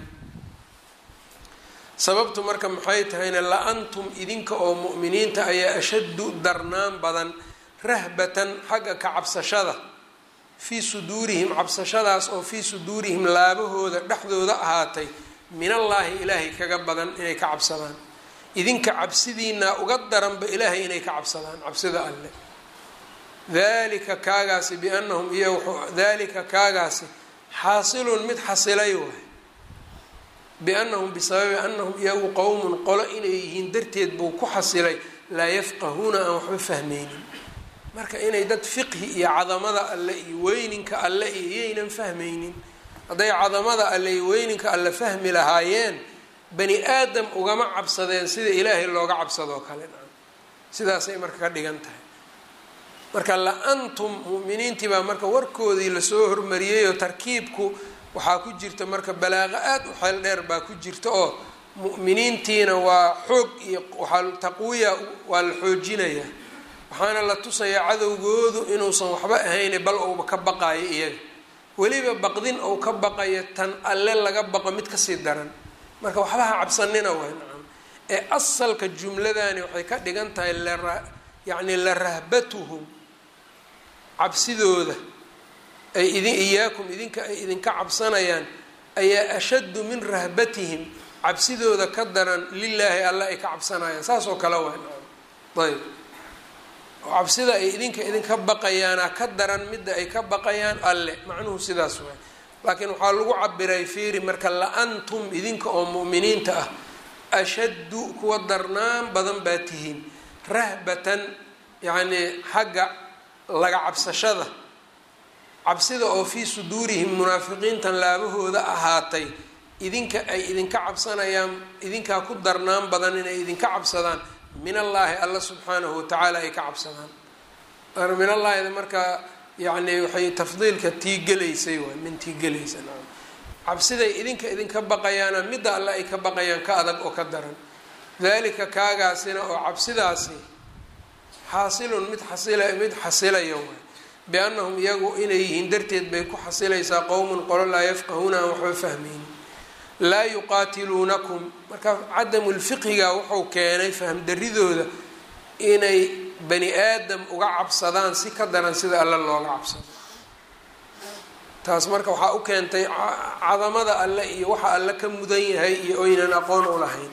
S1: sababtu marka maxay tahayna la-antum idinka oo mu'miniinta ayaa ashaddu darnaan badan rahbatan xagga ka cabsashada fii suduurihim cabsashadaas oo fii suduurihim laabahooda dhexdooda ahaatay min allaahi ilaahay kaga badan inay ka cabsadaan idinka cabsidiinaa uga daranba ilaahay inay ka cabsadaan cabsida alle dalika kaagaasi biannahum iyo dalika kaagaasi xaasilun mid xasilay waay biannahum bisababi annahum iyagu qowmun qolo inay yihiin darteed buu ku xasilay laa yafqahuuna aan waxba fahmaynin marka inay dad fiqhi iyo cadamada alle iyo weyninka alle iyo iyaynan fahmaynin hadday cadamada alle iyo weyninka alle fahmi lahaayeen bani aadam ugama cabsadeen sida ilaahay looga cabsadoo kale sidaasay marka ka dhigan tahay marka la-antum mu'miniintii baa marka warkoodii lasoo hormariyeyoo tarkiibku waxaa ku jirta marka balaaqo aada u xeel dheer baa ku jirta oo mu'miniintiina waa xoog iyo waxaa taqwiya waa la xoojinayaa waxaana la tusayaa cadowgoodu inuusan waxba ahayne bal ouba ka baqayo iyaga weliba baqdin ou ka baqayo tan alle laga baqo mid kasii daran marka waxba ha cabsanina way nacam ee asalka jumladani waxay ka dhigan tahay lara yacni la rahbatuhum cabsidooda ay idin iyaakum idinka ay idinka cabsanayaan ayaa ashaddu min rahbatihim cabsidooda ka daran lilaahi alle ay ka cabsanayaan saas oo kale way nacam ayb cabsida ay idinka idinka baqayaana ka daran midda ay ka baqayaan alle macnuhu sidaas waay laakiin waxaa lagu cabiray fiiri marka la-antum idinka oo mu'miniinta ah ashaddu kuwa darnaan badan baa tihiin rahbatan yacnii xagga laga cabsashada cabsida oo fii suduurihim munaafiqiintan laabahooda ahaatay idinka ay idinka cabsanayaan idinkaa ku darnaan badan inay idinka cabsadaan min allaahi alla subxaanahu watacaala ay ka cabsadaan min allaahida markaa yani waxay tafdiilka tii gelaysay waay min tii gelaysa naam cabsiday idinka idinka baqayaana midda alle ay ka baqayaan ka adag oo ka daran dalika kaagaasina oo cabsidaasi xaasilun mid xasila mid xasilaya waay biannahum iyagu inay yihiin darteed bay ku xasilaysaa qowmun qolo laa yafqahuuna aan waxba fahmaynin laa yuqaatiluunakum marka cadamu lfiqhiga wuxuu keenay fahmdaridooda inay bani aadam uga cabsadaan si ka daran sida alle looga cabsado taas marka waxaa u keentay cadamada alle iyo waxa alle ka mudan yahay iyo oynan aqoon u lahayn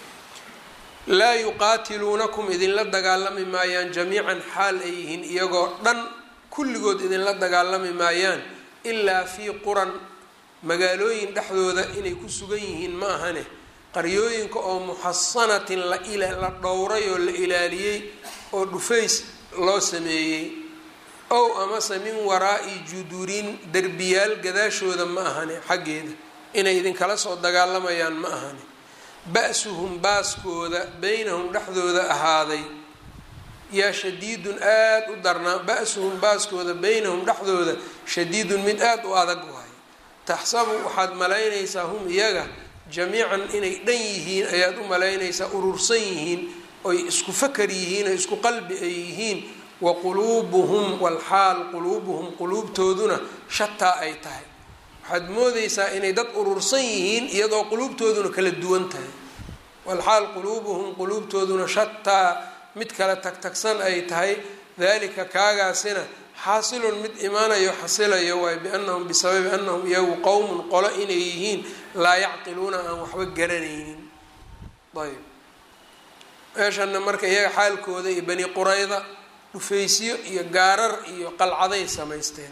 S1: laa yuqaatiluunakum idinla dagaalami maayaan jamiican xaal ay yihiin iyagoo dhan kulligood idinla dagaalami maayaan ilaa fii quran magaalooyin dhexdooda inay ku sugan yihiin ma ahane qaryooyinka oo muxasanatin la la dhowray oo la ilaaliyey oo dhufays loo sameeyey ow amase min waraa'i judurin derbiyaal gadaashooda ma ahane xaggeeda inay idinkala soo dagaalamayaan ma ahane ba-suhum baaskooda beynahum dhexdooda ahaaday yaa shadiidun aada u darnaa ba-suhum baaskooda beynahum dhexdooda shadiidun mid aada u adag waayo taxsabu waxaad malaynaysaa hum iyaga jamiican inay dhan yihiin ayaad u malaynaysaa urursan yihiin oy isku fakar yihiin oy isku qalbi ay yihiin wa quluubuhum walxaal quluubuhum quluubtooduna shataa ay tahay waxaad moodaysaa inay dad urursan yihiin iyadoo quluubtooduna kala duwan tahay walxaal quluubuhum quluubtooduna shataa mid kala tagtagsan ay tahay dalika kaagaasina xaasilun mid imaanayo xasilayo waay biannahum bisababi annahum iyagu qowmun qolo inay yihiin laa yacqiluuna aan waxba garanaynin ayb meeshana marka iyaga xaalkooda iyo bani qurayda dhufaysyo iyo gaarar iyo qalcaday samaysteen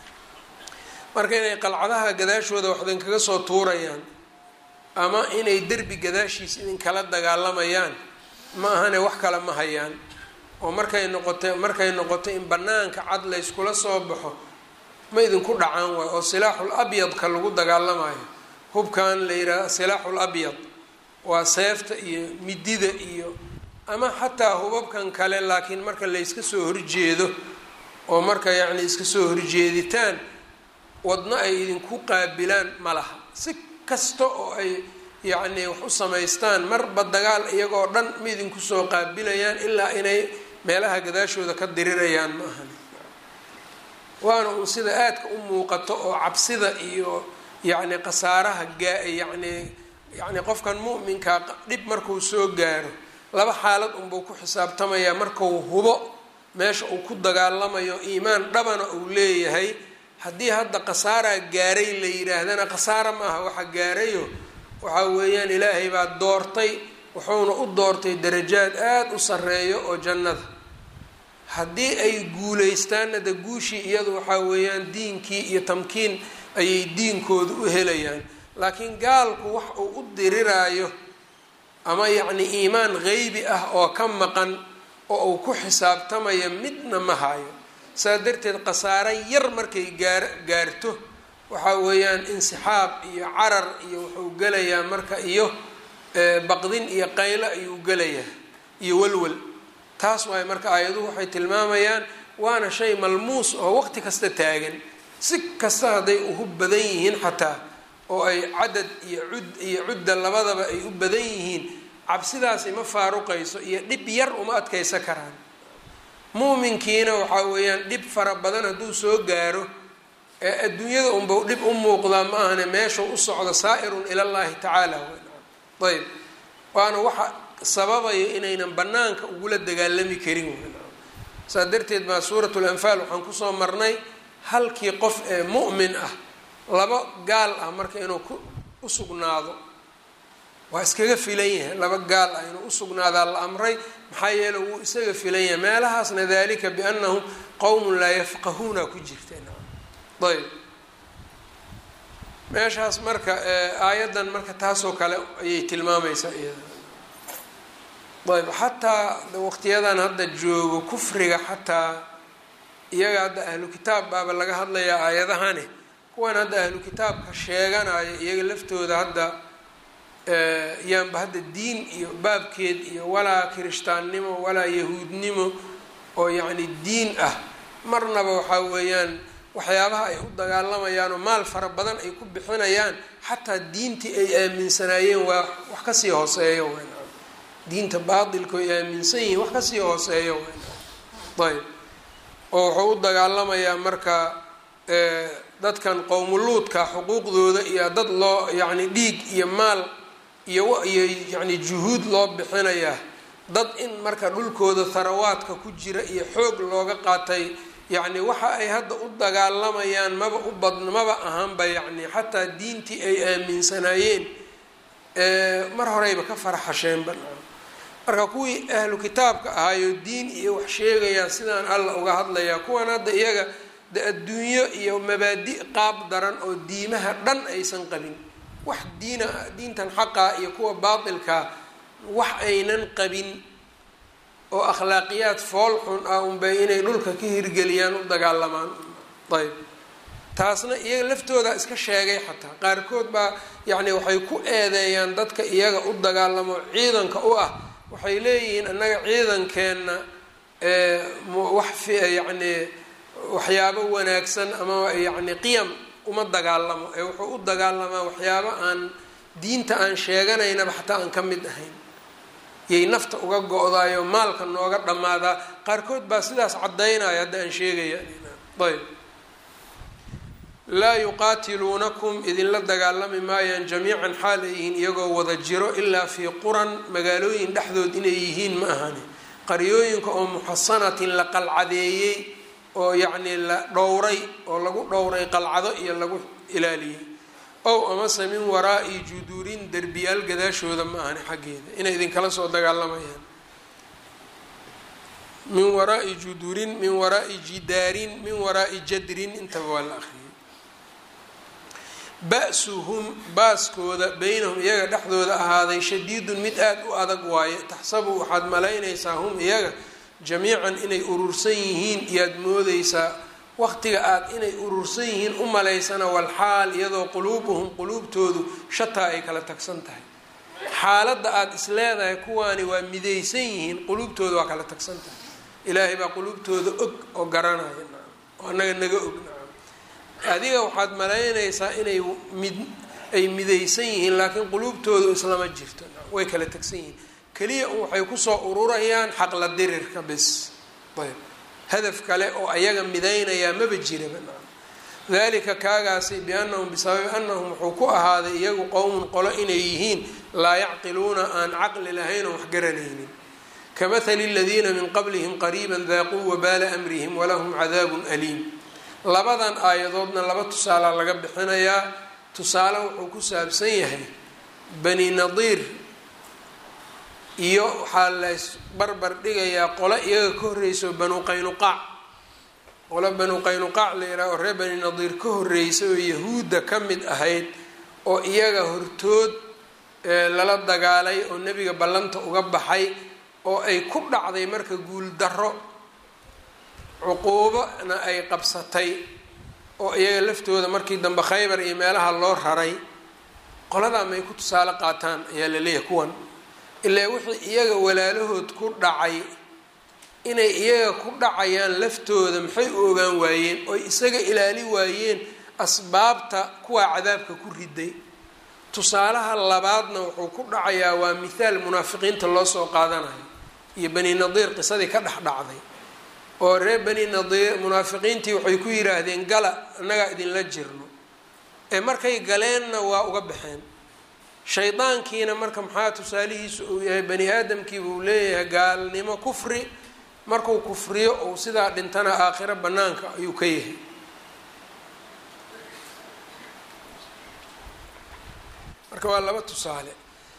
S1: marka inay qalcadaha gadaashooda wax idinkaga soo tuurayaan ama inay derbi gadaashiisa idinkala dagaalamayaan ma ahane wax kale ma hayaan oo markay noqotay markay noqoto in banaanka cad layskula soo baxo ma idinku dhacaan waay oo silaaxul abyadka lagu dagaalamayo hubkan la yidhaaha silaaxul abyad waa seefta iyo midida iyo ama xataa hubabkan kale laakiin marka layska soo horjeedo oo marka yacni iska soo horjeeditaan wadno ay idinku qaabilaan ma laha si kasta oo ay yacni wax u samaystaan marba dagaal iyagoo dhan ma idinku soo qaabilayaan ilaa inay meelaha gadaashooda ka dirirayaan ma ahan waana uun sida aadka u muuqato oo cabsida iyo yacni khasaaraha gaa yacni yacni qofkan mu'minkaa dhib markuu soo gaaro laba xaalad unbuu ku xisaabtamayaa markuu hubo meesha uu ku dagaalamayo iimaan dhabana uu leeyahay haddii hadda khasaaraa gaaray la yidhaahdana khasaara ma aha waxa gaarayo waxaa weeyaan ilaahay baa doortay wuxuuna u doortay darajaad aada u sarreeyo oo jannada haddii ay guuleystaanna de guushii iyadu waxaa weeyaan diinkii iyo tamkiin ayay diinkooda u helayaan laakiin gaalku wax uu u diriraayo ama yacni iimaan qeybi ah oo ka maqan oo uu ku xisaabtamaya midna ma hayo saa darteed khasaaro yar markay gaar gaarto waxaa weeyaan insixaab iyo carar iyo wuxuu gelayaa marka iyo baqdin iyo qaylo ayuu gelayaa iyo walwal taas waay marka aayaduhu waxay tilmaamayaan waana shay malmuus oo waqti kasta taagan si kasta hadday uhu badan yihiin xataa oo ay cadad iyo cud iyo cudda labadaba ay u badan yihiin cabsidaasi ma faaruqayso iyo dhib yar uma adkaysa karaan muuminkiina waxaa weeyaan dhib fara badan hadduu soo gaaro ee adduunyada unbau dhib u muuqdaa ma ahane meeshuu u socdo saa'irun ilallaahi tacaala ayb waana waxa sababayo inaynan banaanka ugula dagaalami karin saa darteed baa suuratu lanfaal waxaan kusoo marnay halkii qof ee mu'min ah laba gaal ah marka inuu ku u sugnaado waa iskaga filan yahay laba gaal ah inuu usugnaadaa la amray maxaa yeele wuu isaga filan yahay meelahaasna dalika biannahum qowmun laa yafqahuuna ku jirta ayb meeshaas marka aayaddan marka taasoo kale ayay tilmaamaysaa iyada ayb xataa waqtiyadan hadda joogo kufriga xataa iyaga hadda ahlu kitaab baaba laga hadlayaa aayadahani kuwan hadda ahlu kitaabka sheeganaya iyaga laftooda hadda yaanba hadda diin iyo baabkeed iyo walaa kirishtaannimo walaa yahuudnimo oo yacni diin ah marnaba waxaa weeyaan waxyaabaha ay u dagaalamayaan oo maal fara badan ay ku bixinayaan xataa diintii ay aaminsanaayeen waa wax kasii hooseeyo wn diinta baatilka ay aaminsan yihiin wax kasii hooseeyo wn ayb oo wuxuu u dagaalamayaa marka dadkan qowmuluudka xuquuqdooda iyo dad loo yacni dhiig iyo maal iyo iyo yacni juhuud loo bixinayaa dad in marka dhulkooda tharawaadka ku jira iyo xoog looga qaatay yacni waxa ay hadda u dagaalamayaan maba u bad maba ahaanba yacni xataa diintii ay aaminsanaayeen mar horeyba ka faraxasheenba marka kuwii ahlu kitaabka ahaayo diin iyo wax sheegayaa sidaan alla uga hadlayaa kuwan hadda iyaga de adduunyo iyo mabaadi qaab daran oo diimaha dhan aysan qabin wax diina diintan xaqaa iyo kuwa baatilkaa wax aynan qabin oo akhlaaqiyaad fool xun ah unbay inay dhulka ka hirgeliyaan u dagaalamaan ayb taasna iyaga laftooda iska sheegay xataa qaarkood baa yacni waxay ku eedeeyaan dadka iyaga u dagaalamo ciidanka u ah waxay leeyihiin annaga ciidankeenna wax yacni waxyaabo wanaagsan ama yacni qiyam uma dagaalamo ee wuxuu u dagaalamaa waxyaabo aan diinta aan sheeganaynaba xataa aan ka mid ahayn yay nafta uga go-daayo maalka nooga dhammaadaa qaarkood baa sidaas caddaynaya hadda aan sheegaya ayb laa yuqaatiluunakum idinla dagaalami maayaan jamiican xaal ay yihiin iyagoo wada jiro ilaa fii quran magaalooyin dhexdood inay yihiin ma ahani qaryooyinka oo muxasanatin la qalcadeeyey oo yacnii la dhowray oo lagu dhowray qalcado iyo lagu ilaaliyey ow amase min waraa'i juduurin derbiyaal gadaashooda ma ahani xaggeeda inay idinkala soo dagaalamayaan min waraa'i juduurin min waraa'i jidaarin min waraa'i jadrin intaba waa la akhriyay ba-suhum baaskooda beynahum iyaga dhexdooda ahaaday shadiidun mid aada u adag waaye taxsabu waxaad malaynaysaa hum iyaga jamiican inay urursan yihiin iyaad moodeysaa waqtiga aada inay urursan yihiin u malaysana walxaal iyadoo quluubuhum quluubtoodu shataa ay kala tagsan tahay xaaladda aada is leedahay kuwaani waa midaysan yihiin quluubtooda waa kala tagsan tahay ilaahay baa quluubtooda og oo garanaya oo annaga naga og adiga waxaad malaynaysaa inay mid ay midaysan yihiin laakiin quluubtoodu islama jirto way kala tegsan yihiin keliya un waxay kusoo ururayaan xaqla dirirka bis ayb hadaf kale oo ayaga midaynayaa maba jiraba dalika kaagaasi biannahum bisababi annahum wuxuu ku ahaaday iyagu qowmun qolo inay yihiin laa yacqiluuna aan caqli lahayn oo wax garanaynin kamahali aladiina min qablihim qariiban daaquu wabaala amrihim walahum cadaabun aliim labadan aayadoodna laba tusaalaa laga bixinayaa tusaale wuxuu ku saabsan yahay bani nadiir iyo waxaa lays barbar dhigayaa qolo iyaga ka horreyso banu qaynuqaac qolo banu qaynuqaac la yidhaha oo reer bani nadiir ka horreysay oo yahuudda ka mid ahayd oo iyaga hortood lala dagaalay oo nebiga ballanta uga baxay oo ay ku dhacday marka guuldarro cuquubona ay qabsatay oo iyaga laftooda markii dambe khaybar iyo meelaha loo raray qoladaa may ku tusaale qaataan ayaa la leeyahay kuwan ilaa wixii iyaga walaalahood ku dhacay inay iyaga ku dhacayaan laftooda maxay u ogaan waayeen oy isaga ilaali waayeen asbaabta kuwaa cadaabka ku riday tusaalaha labaadna wuxuu ku dhacayaa waa mithaal munaafiqiinta loo soo qaadanayo iyo bani nadiir qisadii ka dhex dhacday oo reer bani nadiir munaafiqiintii waxay ku yidhaahdeen gala annagaa idinla jirno ee markay galeenna waa uga baxeen shaydaankiina marka maxaa tusaalihiisu uu yahay bani aadamkiiba uu leeyahay gaalnimo kufri markuu kufriyo ou sidaa dhintana aakhiro bannaanka ayuu ka yahay marka waa laba tusaale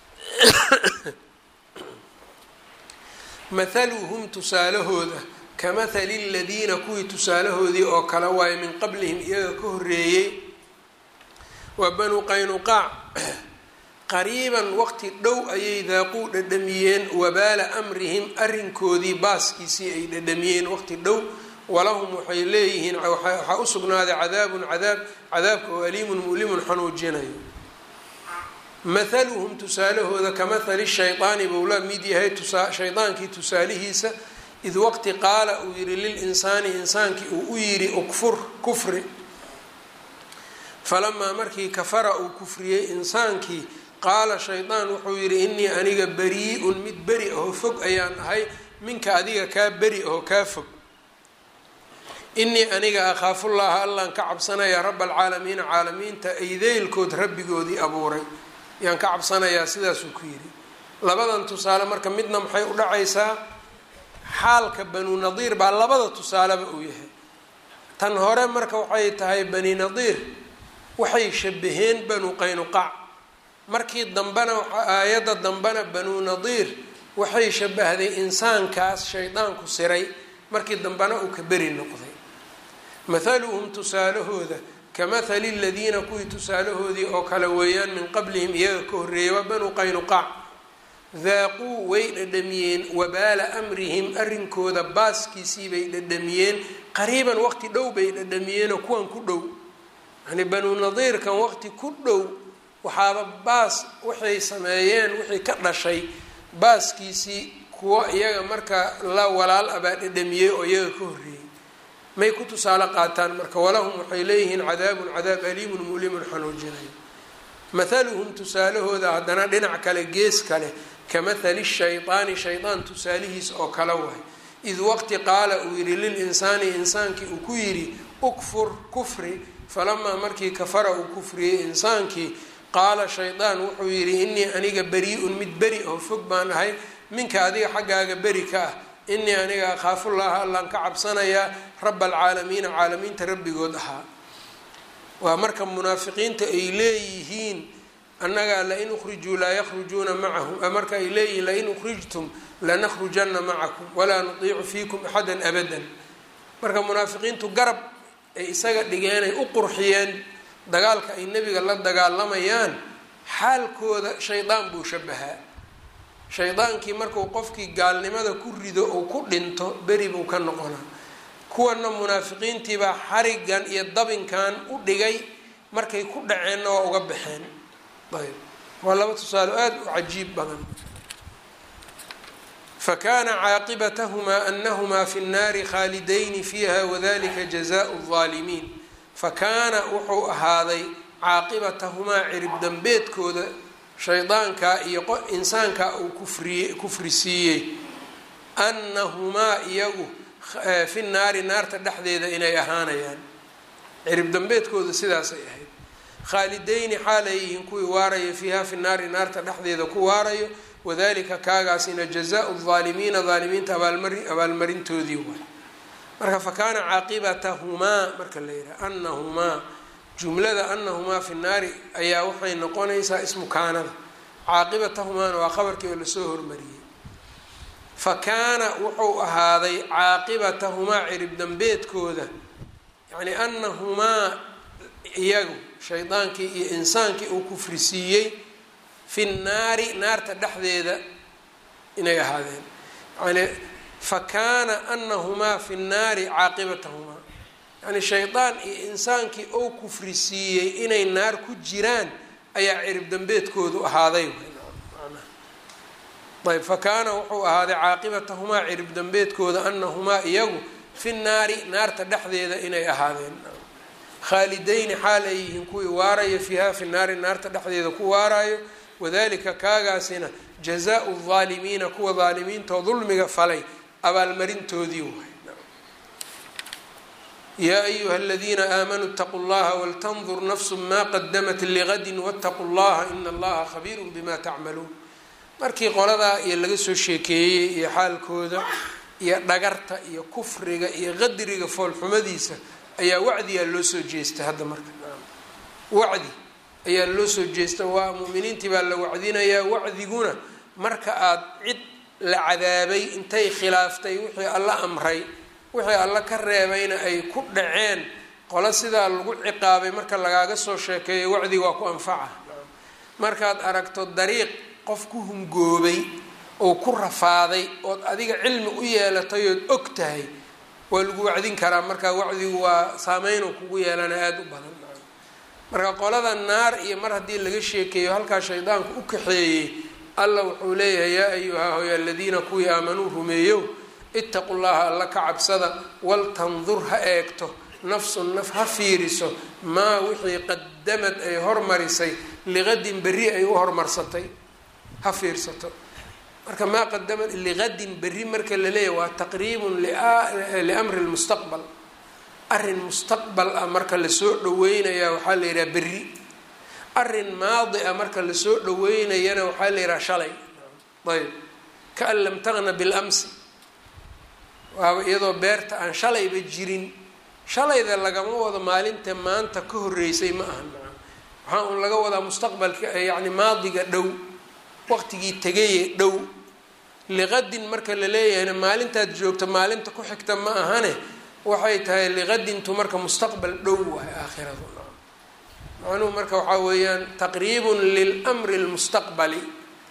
S1: mathaluhum tusaalahooda kamahali ladiina kuwii tusaalahoodii oo kale waaye min qablihim iyaga ka horreeyey waa banu qaynuqaac qariiban waqti dhow ayay daaquu dhadhamiyeen wabaala amrihim arrinkoodii baaskiisii ay dhadhamiyeen waqti dhow walahum waxay leeyihiin waxaa u sugnaaday cadaabun cadaab cadaabka oo aliimun mulimun xanuujinayo mathaluhum tusaalahooda kamahali shaydaani buu la mid yahay shaydaankii tusaalihiisa id waqti qaala uu yihi lilinsaani insaankii uu u yidhi ukfur kufri falamaa markii kafara uu kufriyey insaankii qaala shaydaan wuxuu yidhi inii aniga barii-un mid beri ahoo fog ayaan ahay minka adiga kaa beri ahoo kaa fog inii aniga akhaafullaha allaan ka cabsanayaa raba alcaalamiina caalamiinta aydeylkood rabbigoodii abuuray yaan ka cabsanayaa sidaasuu ku yidhi labadan tusaale marka midna maxay u dhacaysaa xaalka banu nadiir baa labada tusaaleba uu yahay tan hore marka waxay tahay bani nadiir waxay shabaheen banu qaynuqaac markii dambena aayadda dambena banu nadiir waxay shabahday insaankaas shaydaanku siray markii dambena uu ka beri noqday mathaluhum tusaalahooda kamahali ladiina kuwii tusaalahoodii oo kale weeyaan min qablihim iyaga ka horreeyay waa banu qaynuqaac daaquu way dhadhamiyeen wabaala amrihim arrinkooda baaskiisii bay dhadhamiyeen qariiban waqti dhow bay dhadhamiyeenoo kuwan ku dhow yani banu nadiirkan waqti ku dhow waxaaba baas waxay sameeyeen wixii ka dhashay baaskiisii kuwo iyaga marka la walaal abaa dhedhamiyey oo iyaga ka horreeyey may ku tusaale qaataan marka walahum waxay leeyihiin cadaabun cadaab aliimun mulimun xanuujinayo mathaluhum tusaalahooda haddana dhinac kale gees kale ka mathali shaydaani shaydaan tusaalihiis oo kala wahay id waqti qaala uu yidhi lilinsaani insaankii uu ku yidhi ukfur kufri falamaa markii kafara uu kufriyey insaankii qaala shaydaan wuxuu yidhi inii aniga beri-un mid beri oo fog baan ahay minka adiga xaggaaga beri ka ah inii aniga akhaafullaha allaan ka cabsanayaa raba alcaalamiina caalamiinta rabbigood ahaa waa marka munaafiqiinta ay leeyihiin annagaa lain ukhrijuu laa yakhrujuuna macahum marka ay leeyihiin lain ukhrijtum lanakhrujanna macakum walaa nutiicu fiikum axadan abadan marka munaafiqiintu garab ay isaga dhigeenay u qurxiyeen dagaalka ay nebiga la dagaalamayaan xaalkooda shaydaan buu shabahaa shaydaankii markuu qofkii gaalnimada ku rido oo ku dhinto beri buu ka noqonaa kuwana munaafiqiintiibaa xarigan iyo dabinkan u dhigay markay ku dhaceenna waa uga baxeen ayb waa laba tusaalo aada u cajiib badan fakana caaqibatahumaa anahumaa fi nnaari khaalidayni fiiha wadalika jazaau lظaalimiin fakaana wuxuu ahaaday caaqibatahumaa cirib dambeedkooda shaydaankaa iyo insaankaa uu kufriye kufri siiyey annahumaa iyagu fi naari naarta dhexdeeda inay ahaanayaan cirib dambeedkooda sidaasay ahayd khaalidayni xaalay yihiin kuwii waaraya fiiha fi naari naarta dhexdeeda ku waarayo wadalika kaagaasina jazaau laalimiina aalimiinta abaalmari abaalmarintoodii waay marka fakaana caaqibatahumaa marka la yidhaha anahumaa jumlada anahumaa fi naari ayaa waxay noqonaysaa ismu kaanada caaqibatahumaana waa qabarkii oo lasoo hormariyey fa kaana wuxuu ahaaday caaqibatahumaa cirib dambeedkooda yacni anahumaa iyagu shaydaankii iyo insaankii uu kufrisiiyey fi nnaari naarta dhexdeeda inay ahaadeen yani fa kaana anahumaa fi nnaari caaqibatahumaa yani shaydaan iyo insaankii ou kufri siiyey inay naar ku jiraan ayaa cirib dambeedkoodu ahaaday ayb fa kaana wuxuu ahaaday caaqibatahumaa cirib dambeedkooda anahumaa iyagu fi nnaari naarta dhexdeeda inay ahaadeen khaalidayni xaal ay yihiin kuwii waarayo fiiha fi naari naarta dhexdeeda ku waarayo wadalika kaagaasina jazaau laalimiina kuwa daalimiintoo dulmiga falay abaalmarintoodii waay yaa ayuha aladiina aamanuu اtaquu llaha waltandur nafsu ma qadamat ligadin wاtaquu llaha ina allaha khabiiru bima tacmaluun markii qoladaa iyo laga soo sheekeeyey iyo xaalkooda iyo dhagarta iyo kufriga iyo qadriga foolxumadiisa ayaa wacdiyaa loo soo jeestay hadda marka wacdi ayaa loo soo jeesta waa muuminiintii baa la wacdinayaa wacdiguna marka aad cid la cadaabay intay khilaaftay wixii alla amray wixii alla ka reebayna ay ku dhaceen qolo sidaa lagu ciqaabay marka lagaaga soo sheekeeyo wacdi waa ku anfaca markaad aragto dariiq qof ku hungoobay oo ku rafaaday ood adiga cilmi u yeelatay ood og tahay waa lagu wacdin karaa marka wacdigu waa saameynuu kugu yeelana aada u badan marka qolada naar iyo mar haddii laga sheekeeyo halkaa shaydaanku u kaxeeyey alla wuxuu leeyahay yaa ayuha hoy aladiina kuwii aamanuu rumeeyow itaqu llaha alla ka cabsada waltandur ha eegto nafsun naf ha fiiriso maa wixii qadamad ay hormarisay liqadin berri ay u hormarsatay ha fiirsato marka maa qadamad liqadin berri marka la leeyahy waa taqriibun liamri lmustaqbal arrin mustaqbal ah marka lasoo dhaweynayaa waxaa la yidhaha berri arrin maadi ah marka lasoo dhaweynayana waxaa la yidhaha shalay ayb kaan lam taqna bilamsi waaba iyadoo beerta aan shalayba jirin shalayda lagama wado maalinta maanta ka horreysay ma ahan waxaa un laga wadaa mustaqbalka yacni maadiga dhow waqtigii tegaye dhow liqadin marka la leeyahayna maalintaad joogto maalinta ku xigta ma ahane waxay tahay liqadintu marka mustaqbal dhow waay aakhiradu macnuhu marka waxaa weeyaan taqriibun lilamri lmustaqbali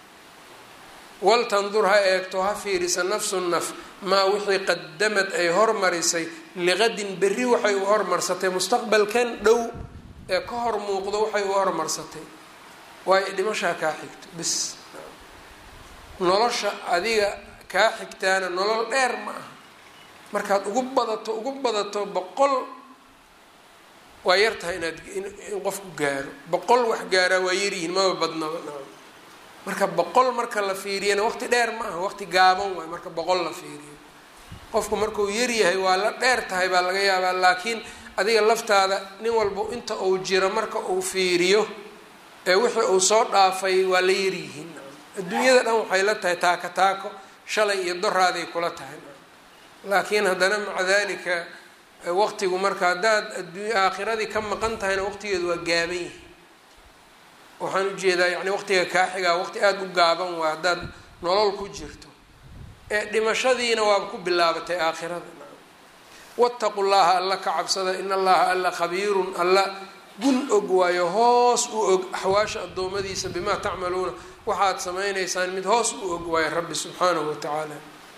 S1: waltandur ha eegto ha fiirisa nafsu naf maa wixii qadamad ay hormarisay liqadin berri waxay u hormarsatay mustaqbalkan dhow ee ka hor muuqdo waxay u hormarsatay waayo dhimashaa kaa xigto bis nolosha adiga kaa xigtaana nolol dheer ma aha markaad ugu badato ugu badato boqol waa yar tahay inaad in qofku gaaro boqol wax gaaraa waa yaryihiin maba badnaba nacam marka boqol marka la fiiriyana waqti dheer ma aha waqti gaaban waay marka boqol la fiiriyo qofku markuu yaryahay waa la dheer tahay baa laga yaabaa laakiin adiga laftaada nin walba inta uu jiro marka uu fiiriyo ee wixii uu soo dhaafay waa la yaryihiin adduunyada dhan waxay la tahay taako taako shalay iyo doraaday kula tahay laakiin haddana maca dalika waqtigu marka haddaad adduunya aakhiradii ka maqan tahayna waqtigeedu waa gaaban yahay waxaan ujeedaa yani waqtiga kaaxigaa waqti aada u gaaban waa haddaad nolol ku jirto ee dhimashadiina waaba ku bilaabatay aakhirada wattaqu llaha alla ka cabsada in allaha alla khabiirun alla gun og waayo hoos u og axwaasha addoommadiisa bimaa tacmaluuna waxaad samaynaysaan mid hoos u og waayo rabbi subxaanahu watacaala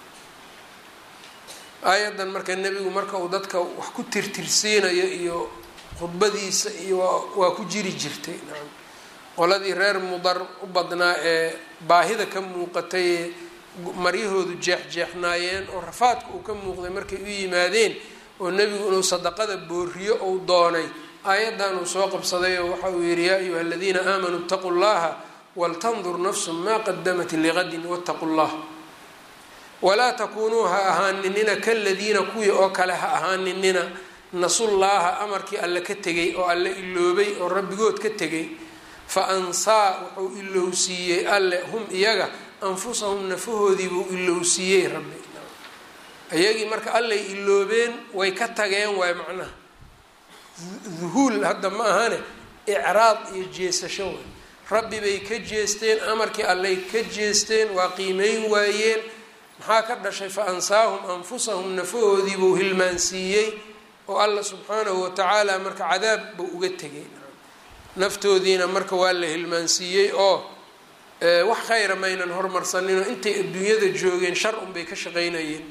S1: aayaddan marka nebigu marka uu dadka wax ku tirtirsiinayo iyo khudbadiisa iyo waa ku jiri jirtay nacam qoladii reer mudar u badnaa ee baahida ka muuqatay ee maryahoodu jeexjeexnaayeen oo rafaadka uu ka muuqday markay u yimaadeen oo nebigu inuu sadaqada booriyo uu doonay aayaddan uu soo qabsaday oo waxa uu yihi yaa ayuha aladiina aamanuu itaquu llaha waltandur nafsu maa qadamat liqadin wattaqu llah walaa takuunuu ha ahaaninina kaladiina kuwii oo kale ha ahaaninina nasullaaha amarkii alle ka tegay oo alle iloobay oo rabbigood ka tegay fa ansaa wuxuu ilowsiiyey alle hum iyaga anfusahum nafahoodiibuu ilowsiiyey rabbi iyagii marka allay iloobeen way ka tageen waay macnaha duhuul hadda ma ahane icraad iyo jeesasho way rabbi bay ka jeesteen amarkii allay ka jeesteen waa qiimeyn waayeen maxaa ka dhashay fa ansaahum anfusahum nafahoodiibuu hilmaansiiyey oo alla subxaanahu watacaala marka cadaab buu uga tegay naftoodiina marka waa la hilmaansiiyey oo wax khayra maynan hormarsaninoo intay adduunyada joogeen shar unbay ka shaqeynayeen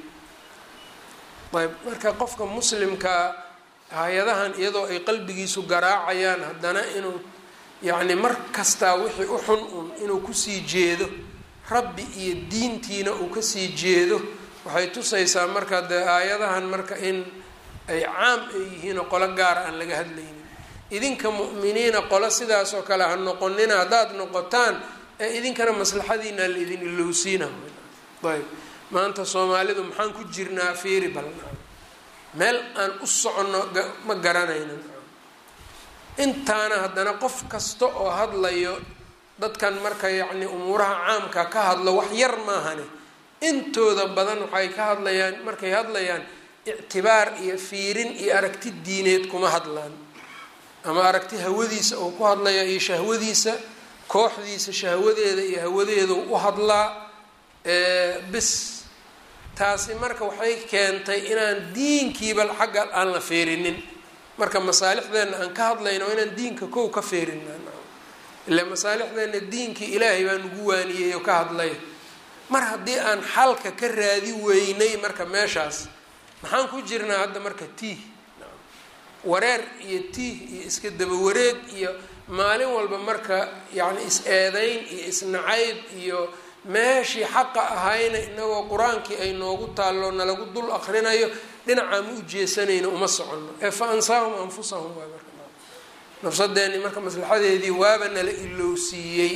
S1: ayb marka qofka muslimkaa hay-adahan iyadoo ay qalbigiisu garaacayaan haddana inuu yacni mar kastaa wixii u xun un inuu kusii jeedo rabbi iyo diintiina uu kasii jeedo waxay tusaysaa marka dee aayadahan marka in ay caam ay yihiin oo qolo gaara aan laga hadlaynin idinka mu'miniina qolo sidaas oo kale ha noqonina haddaad noqotaan ee idinkana maslaxadiina la idin ilowsiina ayb maanta soomaalidu maxaan ku jirnaa fiiri balna meel aan u soconno ma garanayna intaana haddana qof kasta oo hadlayo dadkan marka yacni umuuraha caamka ka hadlo wax yar maahane intooda badan waxay ka hadlayaan markay hadlayaan ictibaar iyo fiirin iyo aragti diineed kuma hadlaan ama aragti hawadiisa uu ku hadlaya iyo shahwadiisa kooxdiisa shahwadeeda iyo hawadeedu u hadlaa bis taasi marka waxay keentay inaan diinkiiba xagga aan la feerinin marka masaalixdeenna aan ka hadlayno waa inaan diinka kow ka feerinaa ilaa masaalixdeenna diinkii ilaahay baa nugu waaniyey oo ka hadlay mar haddii aan xalka ka raadi weynay marka meeshaas maxaan ku jirnaa hadda marka tiih wareer iyo tiih iyo iska daba wareeg iyo maalin walba marka yacni is-eedayn iyo isnacayb iyo meeshii xaqa ahayna inagoo qur-aankii ay noogu taallo nalagu dul akrinayo dhinacaa ma u jeesanayno uma soconno ee fa ansaahum anfusahum waay marka nafsadeeni marka maslaxadeedii waaba nala ilowsiiyey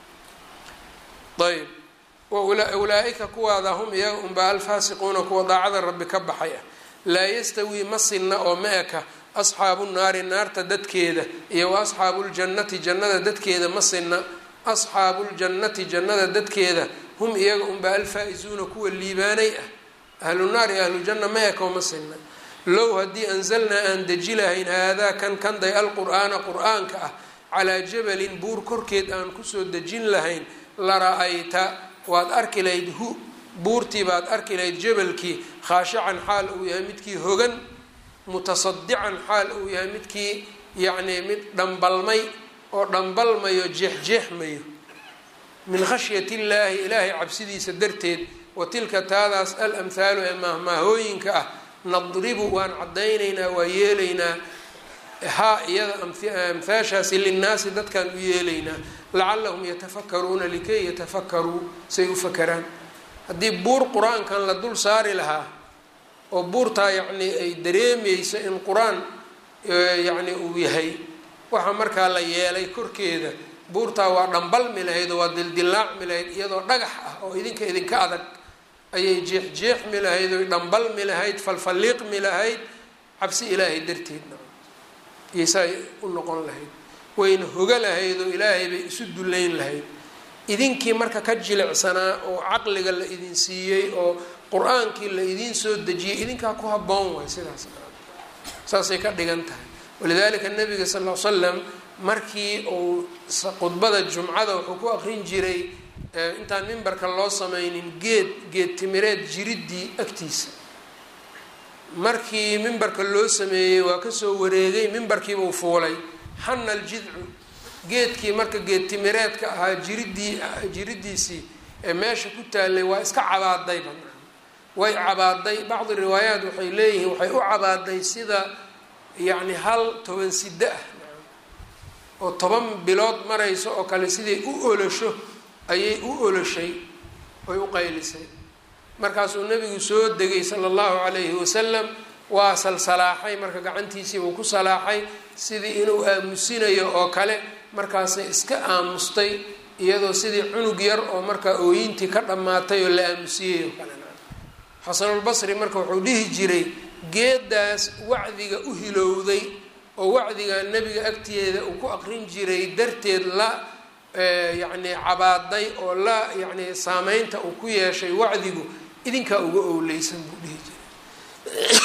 S1: ayb ulaa-ika kuwaada hum iyaga unbaa alfaasiquuna kuwa daacada rabbi ka baxay ah laa yastawii ma sinna oo ma eka asxaabu naari naarta dadkeeda iyo wa asxaabu ljannati jannada dadkeeda ma sinna asxaabu ljannati jannada dadkeeda hum iyaga unbaa alfaa-isuuna kuwa liibaanay ah ahlu naar iyo ahlujanna ma eko ma sinna low haddii anzalnaa aan deji lahayn haadaa kan kanday alqur-aana qur-aanka ah calaa jabalin buur korkeed aan kusoo dejin lahayn la ra-ayta waad arki lahayd hu buurtii baad arki lahayd jabalkii khaashican xaal uu yahay midkii hogan mutasadican xaal uu yahay midkii yacnii mid dhambalmay oo dhambalmayo jeexjeexmayo min khashyati illaahi ilaahay cabsidiisa darteed wa tilka taadaas al amhaalu ee maahmaahooyinka ah nadribu waan caddaynaynaa waa yeelaynaa haa iyada amhaashaasi linnaasi dadkaan u yeelaynaa lacalahum yatafakaruuna likay yatafakaruu say u fakaraan haddii buur qur-aankan la dul saari lahaa oo buurtaa yacnii ay dareemeyso in qur-aan yacni uu yahay waxaa markaa la yeelay korkeeda buurtaa waa dhambalmi lahayd oo waa dildilaacmi lahayd iyadoo dhagax ah oo idinka idinka adag ayay jeexjeexmi lahayd oy dhambalmi lahayd falfalliiqmi lahayd cabsi ilaahay darteedna iyo saay u noqon lahayd wayna hoga lahayd oo ilaahay bay isu dullayn lahayd idinkii marka ka jilicsanaa oo caqliga la idin siiyey oo qur-aankii la idiin soo dejiyey idinkaa ku habboon waay sidaas saasay ka dhigan tahay walidaalika nabiga sal l slam markii uu khudbada jumcada wuxuu ku aqrin jiray intaan mimbarka loo sameynin geed geed timireed jiriddii agtiisa markii mimbarka loo sameeyey waa kasoo wareegay mimbarkiibuu fuulay xana aljidcu geedkii marka geed timireedka ahaa jiriddii jiriddiisii ee meesha ku taallay waa iska cabaadayba way cabaaday bacdi riwaayaat waxay leeyihiin waxay u cabaaday sida yacni hal toban siddo ah oo toban bilood marayso oo kale siday u olosho ayay u oloshay oy u qaylisay markaasuu nabigu soo degay sala allahu calayhi wasalam waa salsalaaxay marka gacantiisiibuu ku salaaxay sidii inuu aamusinayo oo kale markaasay iska aamustay iyadoo sidii cunug yar oo markaa ooyintii ka dhammaatay oo la aamusiyey oo kale xasanulbasri marka wuxuu dhihi jiray geedaas wacdiga u hilowday oo wacdiga nebiga agteeda uu ku aqrin jiray darteed la yacni cabaaday oo la yacni saameynta uu ku yeeshay wacdigu idinkaa uga owleysan buu dhihi jiray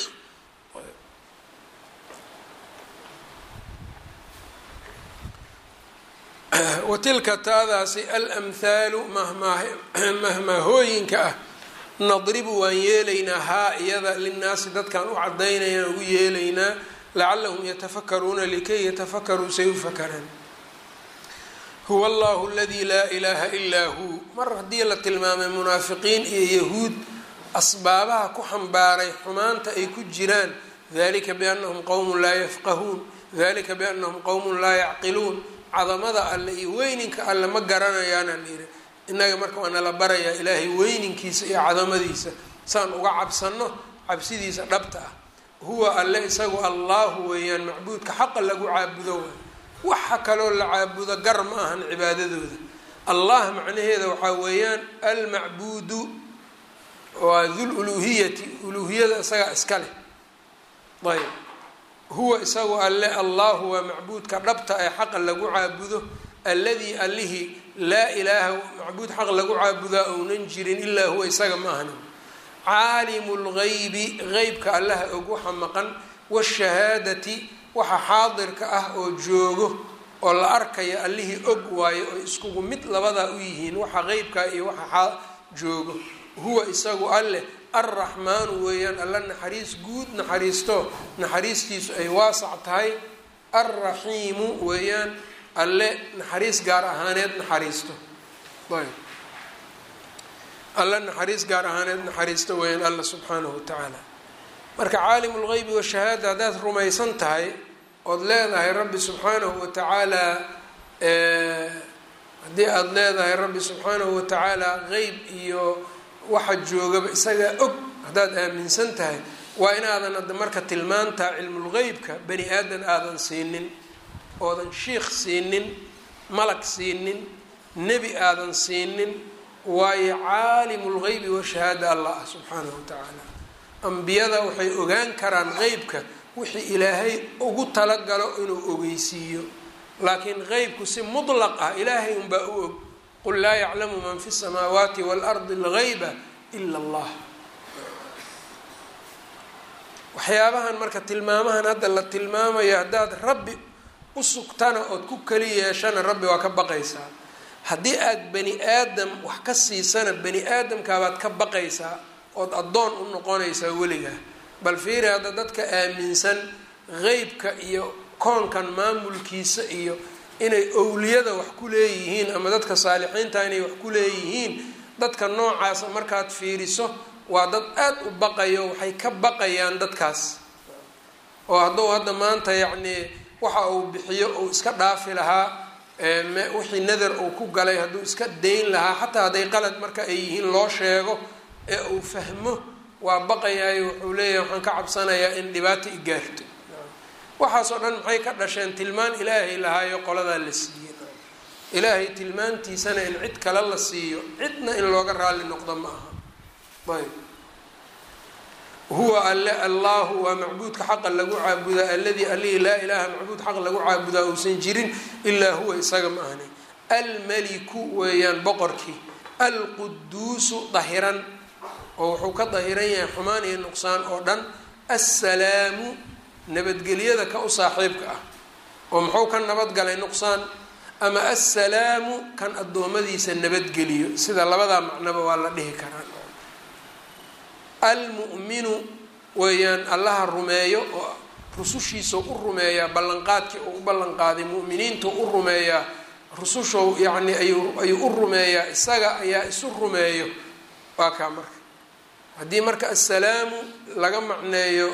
S1: wa tilka taadaasi alamhaalu mahmaahooyinka ah nadribu waan yeelaynaa haa iyada linnaasi dadkaan u cadaynaynaan ugu yeelaynaa lacalahum yatafakaruuna likay yatafakaruu say u fakaraan huwa allahu aladii laa ilaaha ilaa huu mar haddii la tilmaamay munaafiqiin iyo yahuud asbaabaha ku xambaaray xumaanta ay ku jiraan dalika biannahum qowmun laa yafqahuun dalika biannahum qowmun laa yacqiluun cadamada alle iyo weyninka alle ma garanayaana layidhi innaga marka waa nala barayaa ilaahay weyninkiisa iyo cadamadiisa saan uga cabsano cabsidiisa dhabta ah huwa alle isagu allahu weeyaan macbuudka xaqa lagu caabudo waay waxa kaloo la caabudo gar ma ahan cibaadadooda allah macnaheeda waxaa weeyaan almacbuudu waa dul uluhiyati uluhiyada isagaa iska leh ayb huwa isagu alle allahu waa macbuudka dhabta ee xaqa lagu caabudo alladii allihii laa ilaaha macbuud xaq lagu caabudaa ounan jirin ilaa huwa isaga ma ahnin caalimu lgaybi qeybka allaha og waxa maqan washahaadati waxa xaadirka ah oo joogo oo la arkaya allihii og waayo oo iskugu mid labadaa u yihiin waxa qeybka iyo waxa joogo huwa isagu alleh alraxmaanu weeyaan alla naxariis guud naxariisto naxariistiisu ay waasac tahay alraxiimu weeyaan alle naxariis gaar ahaaneed naxariisto ayb alle naxariis gaar ahaaneed naxariisto weeyaan alla subxaanahu watacaala marka caalimu lgeybi washahaada haddaad rumaysan tahay ood leedahay rabbi subxaanahu watacaala haddii aada leedahay rabbi subxaanahu watacaala qeyb iyo waxa joogaba isagaa og haddaad aaminsan tahay waa inaadan hadda marka tilmaantaa cilmulgeybka bani aadan aadan siinin oodan shiikh siinin malag siinin nebi aadan siinin waayo caalimu lgeybi washahaada allah ah subxaanahu watacaala ambiyada waxay ogaan karaan qeybka wixii ilaahay ugu talagalo inuu ogeysiiyo laakiin qeybku si mutlaq ah ilaahay unbaa u og qul laa yaclamu man fi samaawaati waalardi algeyba ila allah waxyaabahan marka tilmaamahan hadda la tilmaamayo haddaad rabbi u sugtana ood ku keli yeeshana rabbi waa ka baqaysaa haddii aad bani aadam wax ka siisana bani aadamkaabaad ka baqaysaa ood addoon u noqonaysaa weligaa bal fiiri hadda dadka aaminsan qeybka iyo koonkan maamulkiisa iyo inay owliyada wax ku leeyihiin ama dadka saalixiinta inay wax ku leeyihiin dadka noocaasa markaad fiiriso waa dad aada u baqayo waxay ka baqayaan dadkaas oo hadduu hadda maanta yacnii waxa uu bixiyo uu iska dhaafi lahaa wixii nadar uu ku galay hadduu iska dayn lahaa xataa hadday qalad marka ay yihiin loo sheego ee uu fahmo waa baqayaayo wuxuu leeyahay waxaan ka cabsanayaa in dhibaato i gaarto waxaasoo dhan maxay ka dhasheen tilmaan ilaahay lahaayo qoladaa la siiyey ilaahay tilmaantiisana in cid kale la siiyo cidna in looga raalli noqdo ma aha ayb huwa alle allahu waa macbuudka xaqa lagu caabudaa alladii alihi laa ilaaha macbuud xaq lagu caabudaa uusan jirin ilaa huwa isaga ma ahni almaliku weeyaan boqorkii alquduusu dahiran oo wuxuu ka dahiran yahay xumaan iyo nuqsaan oo dhan assalaamu nabadgelyada ka u saaxiibka ah oo muxuu ka nabadgalay nuqsaan ama assalaamu kan addoommadiisa nabadgeliyo sida labadaa macnoba waa la dhihi karaa almu'minu weeyaan allaha rumeeyo oo rusushiisa u rumeeyaa ballanqaadkii uu u ballanqaaday mu'miniinta u rumeeyaa rusushow yacni ayuu ayuu u rumeeyaa isaga ayaa isu rumeeyo waa kaa marka haddii marka assalaamu laga macneeyo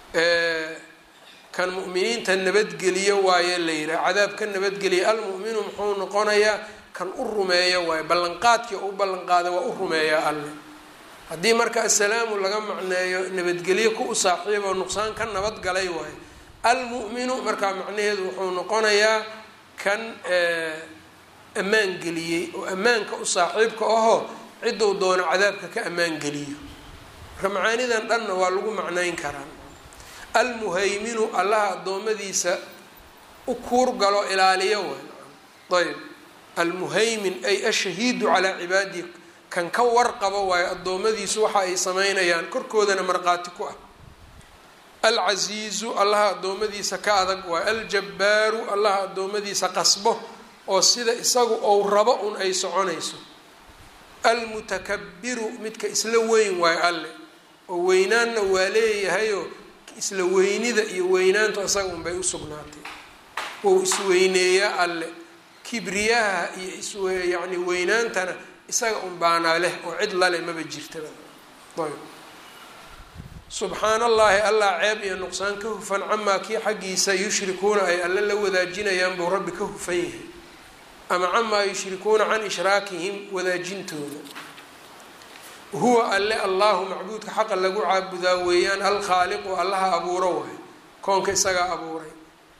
S1: kan mu'miniinta nabadgeliyo waaye la yihaha cadaab ka nabadgeliya almu'minu muxuu noqonayaa kan u rumeeyo waaye ballanqaadkii oo u ballanqaaday waa u rumeeyaa alle haddii marka assalaamu laga macneeyo nabadgelyo ku u saaxiiboo nuqsaan ka nabadgalay waaye almu'minu markaa macnaheedu wuxuu noqonayaa kan ammaan geliyey oo ammaanka u saaxiibka ahoo cidduu doono cadaabka ka ammaan geliyo marka macaanidan dhanna waa lagu macnayn karaa almuhayminu allaha addoommadiisa u kuurgalo ilaaliyo waay ayb almuhaymin ay ashahiidu calaa cibaadihi kan ka warqabo waayo addoommadiisu waxa ay sameynayaan korkoodana markhaati ku ah alcasiizu allaha addoommadiisa ka adag waayo aljabbaaru allaha addoommadiisa qasbo oo sida isagu ou rabo un ay soconayso almutakabiru midka isla weyn waayo alle oo weynaanna waa leeyahayoo isla weynida iyo weynaantu isaga unbay u sugnaatay wou isweyneeyaa alle kibriyaha iyo isw yacni weynaantana isaga un baanaa leh oo cid lale maba jirtaba ayb subxaan allaahi allah ceeb iyo nuqsaan ka hufan camaa kii xaggiisa yushrikuuna ay alle la wadaajinayaan buu rabbi ka hufan yahay ama camaa yushrikuuna can ishraakihim wadaajintooda huwa alle allahu macbuudka xaqa lagu caabudaa weeyaan alkhaaliqu allaha abuuro waay koonka isagaa abuuray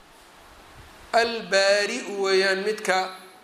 S1: albaari-u weeyaan midka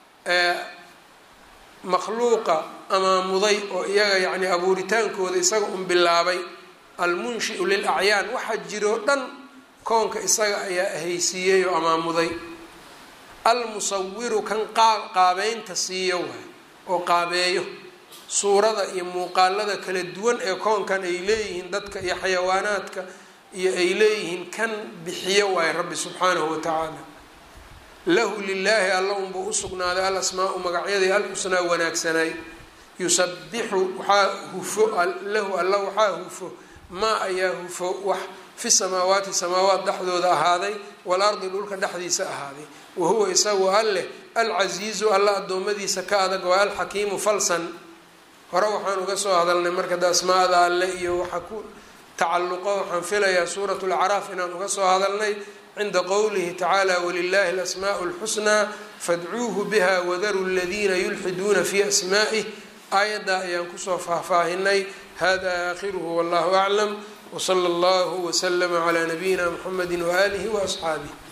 S1: makhluuqa amaamuday oo iyaga yacni abuuritaankooda isaga un bilaabay almunshiu lil acyaan waxaa jiroo dhan koonka isaga ayaa ahaysiiyey oo amaamuday almusawiru kan qaabeynta siiyo waay oo qaabeeyo suurada iyo muuqaalada kala duwan ee koonkan ay leeyihiin dadka iyo xayawaanaadka iyo ay leeyihiin kan bixiyo waaye rabbi subxaanahu watacaala lahu lilaahi alla unbuu usugnaaday al asmaau magacyadii alxusnaa wanaagsanaay yusabixu waxaa hufo lahu alla waxaa hufo maa ayaa hufo wax fi samaawaati samaawaat dhexdooda ahaaday walardi dhulka dhexdiisa ahaaday wa huwa isagu alleh alcasiizu alla addoommadiisa ka adag waa alxakiimu falsan hore waxaan uga soo hadalnay marka da asmaada alle iyo waxa ku tacalluqo waxaan filayaa suurat lacraaf inaan uga soo hadalnay cinda qowlihi tacaala walilahi alasmaau lxusnaa fadcuuhu biha wadaruu ladiina yulxiduuna fi asmaa'ih aayaddaa ayaan kusoo faahfaahinay hada aakhiruhu wallahu aclam wsala allahu wslama calaa nabiyina mxamedi waaalihi waasxaabih